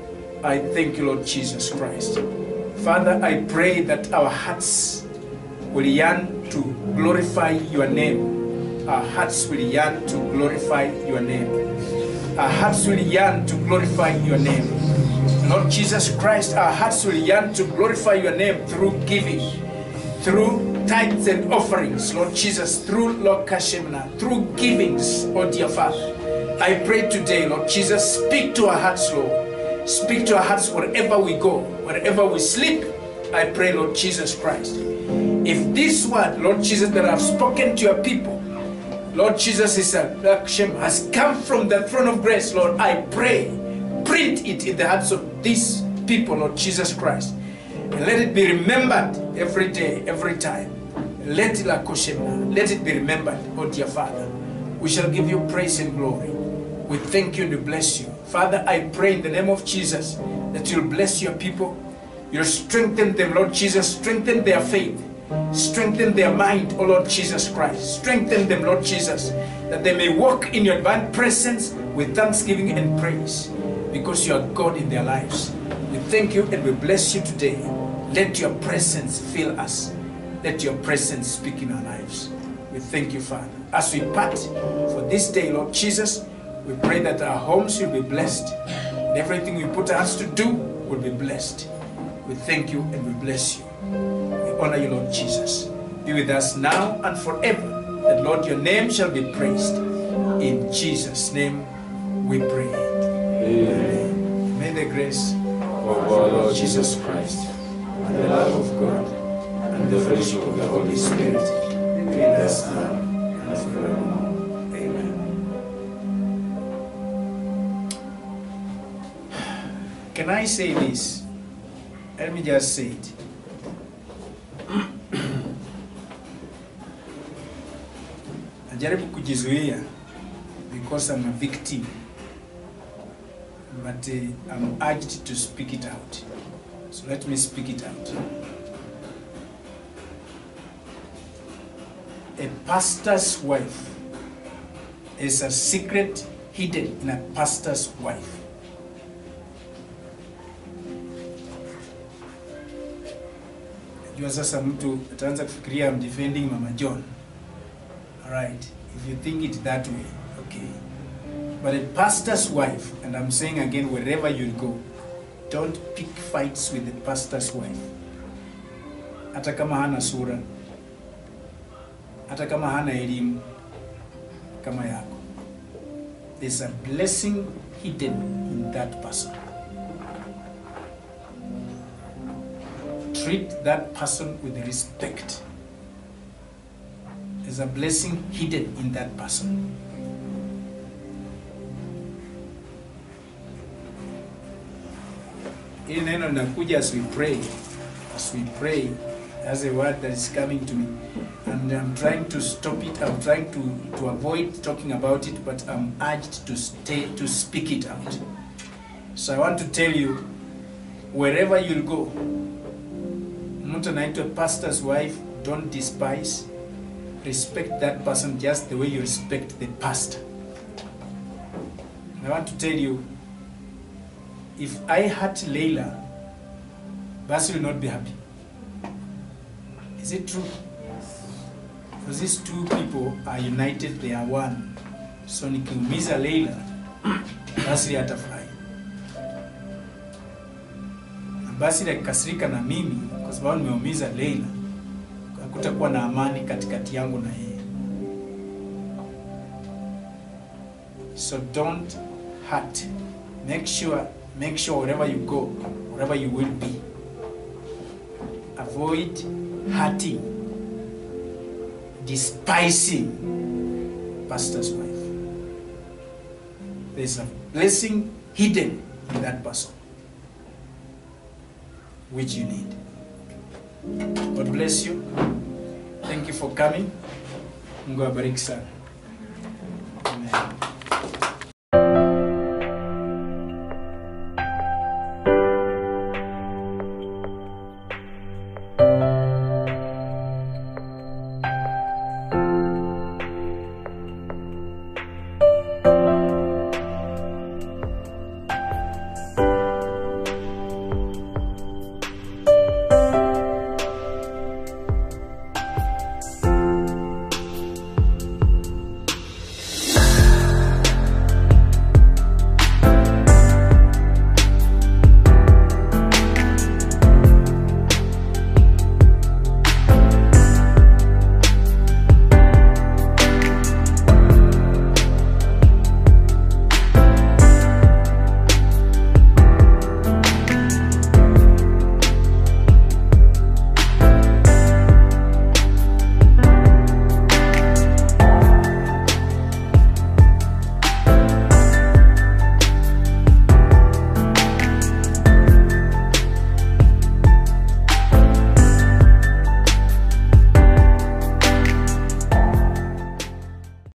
I thank you, Lord Jesus Christ. Father, I pray that our hearts will yearn to glorify your name. Our hearts will yearn to glorify your name. Our hearts will yearn to glorify your name. Lord Jesus Christ, our hearts will yearn to glorify your name through giving, through tithes and offerings, Lord Jesus, through Lord Kashemna, through givings, oh dear Father. I pray today, Lord Jesus, speak to our hearts, Lord. Speak to our hearts wherever we go, wherever we sleep. I pray, Lord Jesus Christ. If this word, Lord Jesus, that I've spoken to your people, Lord Jesus is a Hashem has come from the throne of grace, Lord. I pray, print it in the hearts of these people, Lord Jesus Christ. And let it be remembered every day, every time. Let it, let it be remembered, oh dear Father. We shall give you praise and glory. We thank you and we bless you. Father, I pray in the name of Jesus that you'll bless your people. You'll strengthen them, Lord Jesus. Strengthen their faith. Strengthen their mind, O Lord Jesus Christ. Strengthen them, Lord Jesus, that they may walk in your divine presence with thanksgiving and praise because you are God in their lives. We thank you and we bless you today. Let your presence fill us. Let your presence speak in our lives. We thank you, Father. As we part for this day, Lord Jesus, we pray that our homes will be blessed. And everything we put our hands to do will be blessed. We thank you and we bless you. We honor you, Lord Jesus. Be with us now and forever. That, Lord, your name shall be praised. In Jesus' name we pray. Amen. May the grace of our Lord Jesus Christ, and the love of God and the fellowship of the Holy Spirit be with us now and forevermore. Amen. Can I say this? Let me just say it. Najaribu kujizuia because I'm a victim. But uh, I'm urged to speak it out. So let me speak it out. A pastor's wife is a secret hidden in a pastor's wife. Jua sasa mtu ataanza kufikiria I'm defending Mama John. Alright, if you think it that way, okay. But a pastor's wife, and I'm saying again, wherever you go, don't pick fights with the pastor's wife. Hata kama hana sura, hata kama hana elimu kama yako. There's a blessing hidden in that person. Treat that person with respect. There's a blessing hidden in that person. Hili neno linakuja as we pray. As we pray, there's a word that is coming to me. And I'm trying to stop it. I'm trying to, to avoid talking about it, but I'm urged to stay to speak it out. So I want to tell you, wherever you'll go, mtu anaitwa pastor's wife, don't despise. Respect that person just the way you respect the pastor. And I want to tell you, if I hurt Leila, Basi will not be happy. Is it true? Because these two people are united, they are one. So nikiumiza Leila, Basri atafurahi. Na Basri akikasirika na mimi kwa sababu nimeumiza Leila, hakutakuwa na amani katikati yangu na yeye. So don't hurt. Make sure, make sure wherever you go, wherever you will be, avoid hurting, despising pastor's wife. There's a blessing hidden in that person, which you need. God bless you. Thank you for coming. Mungu awabariki sana. Amen.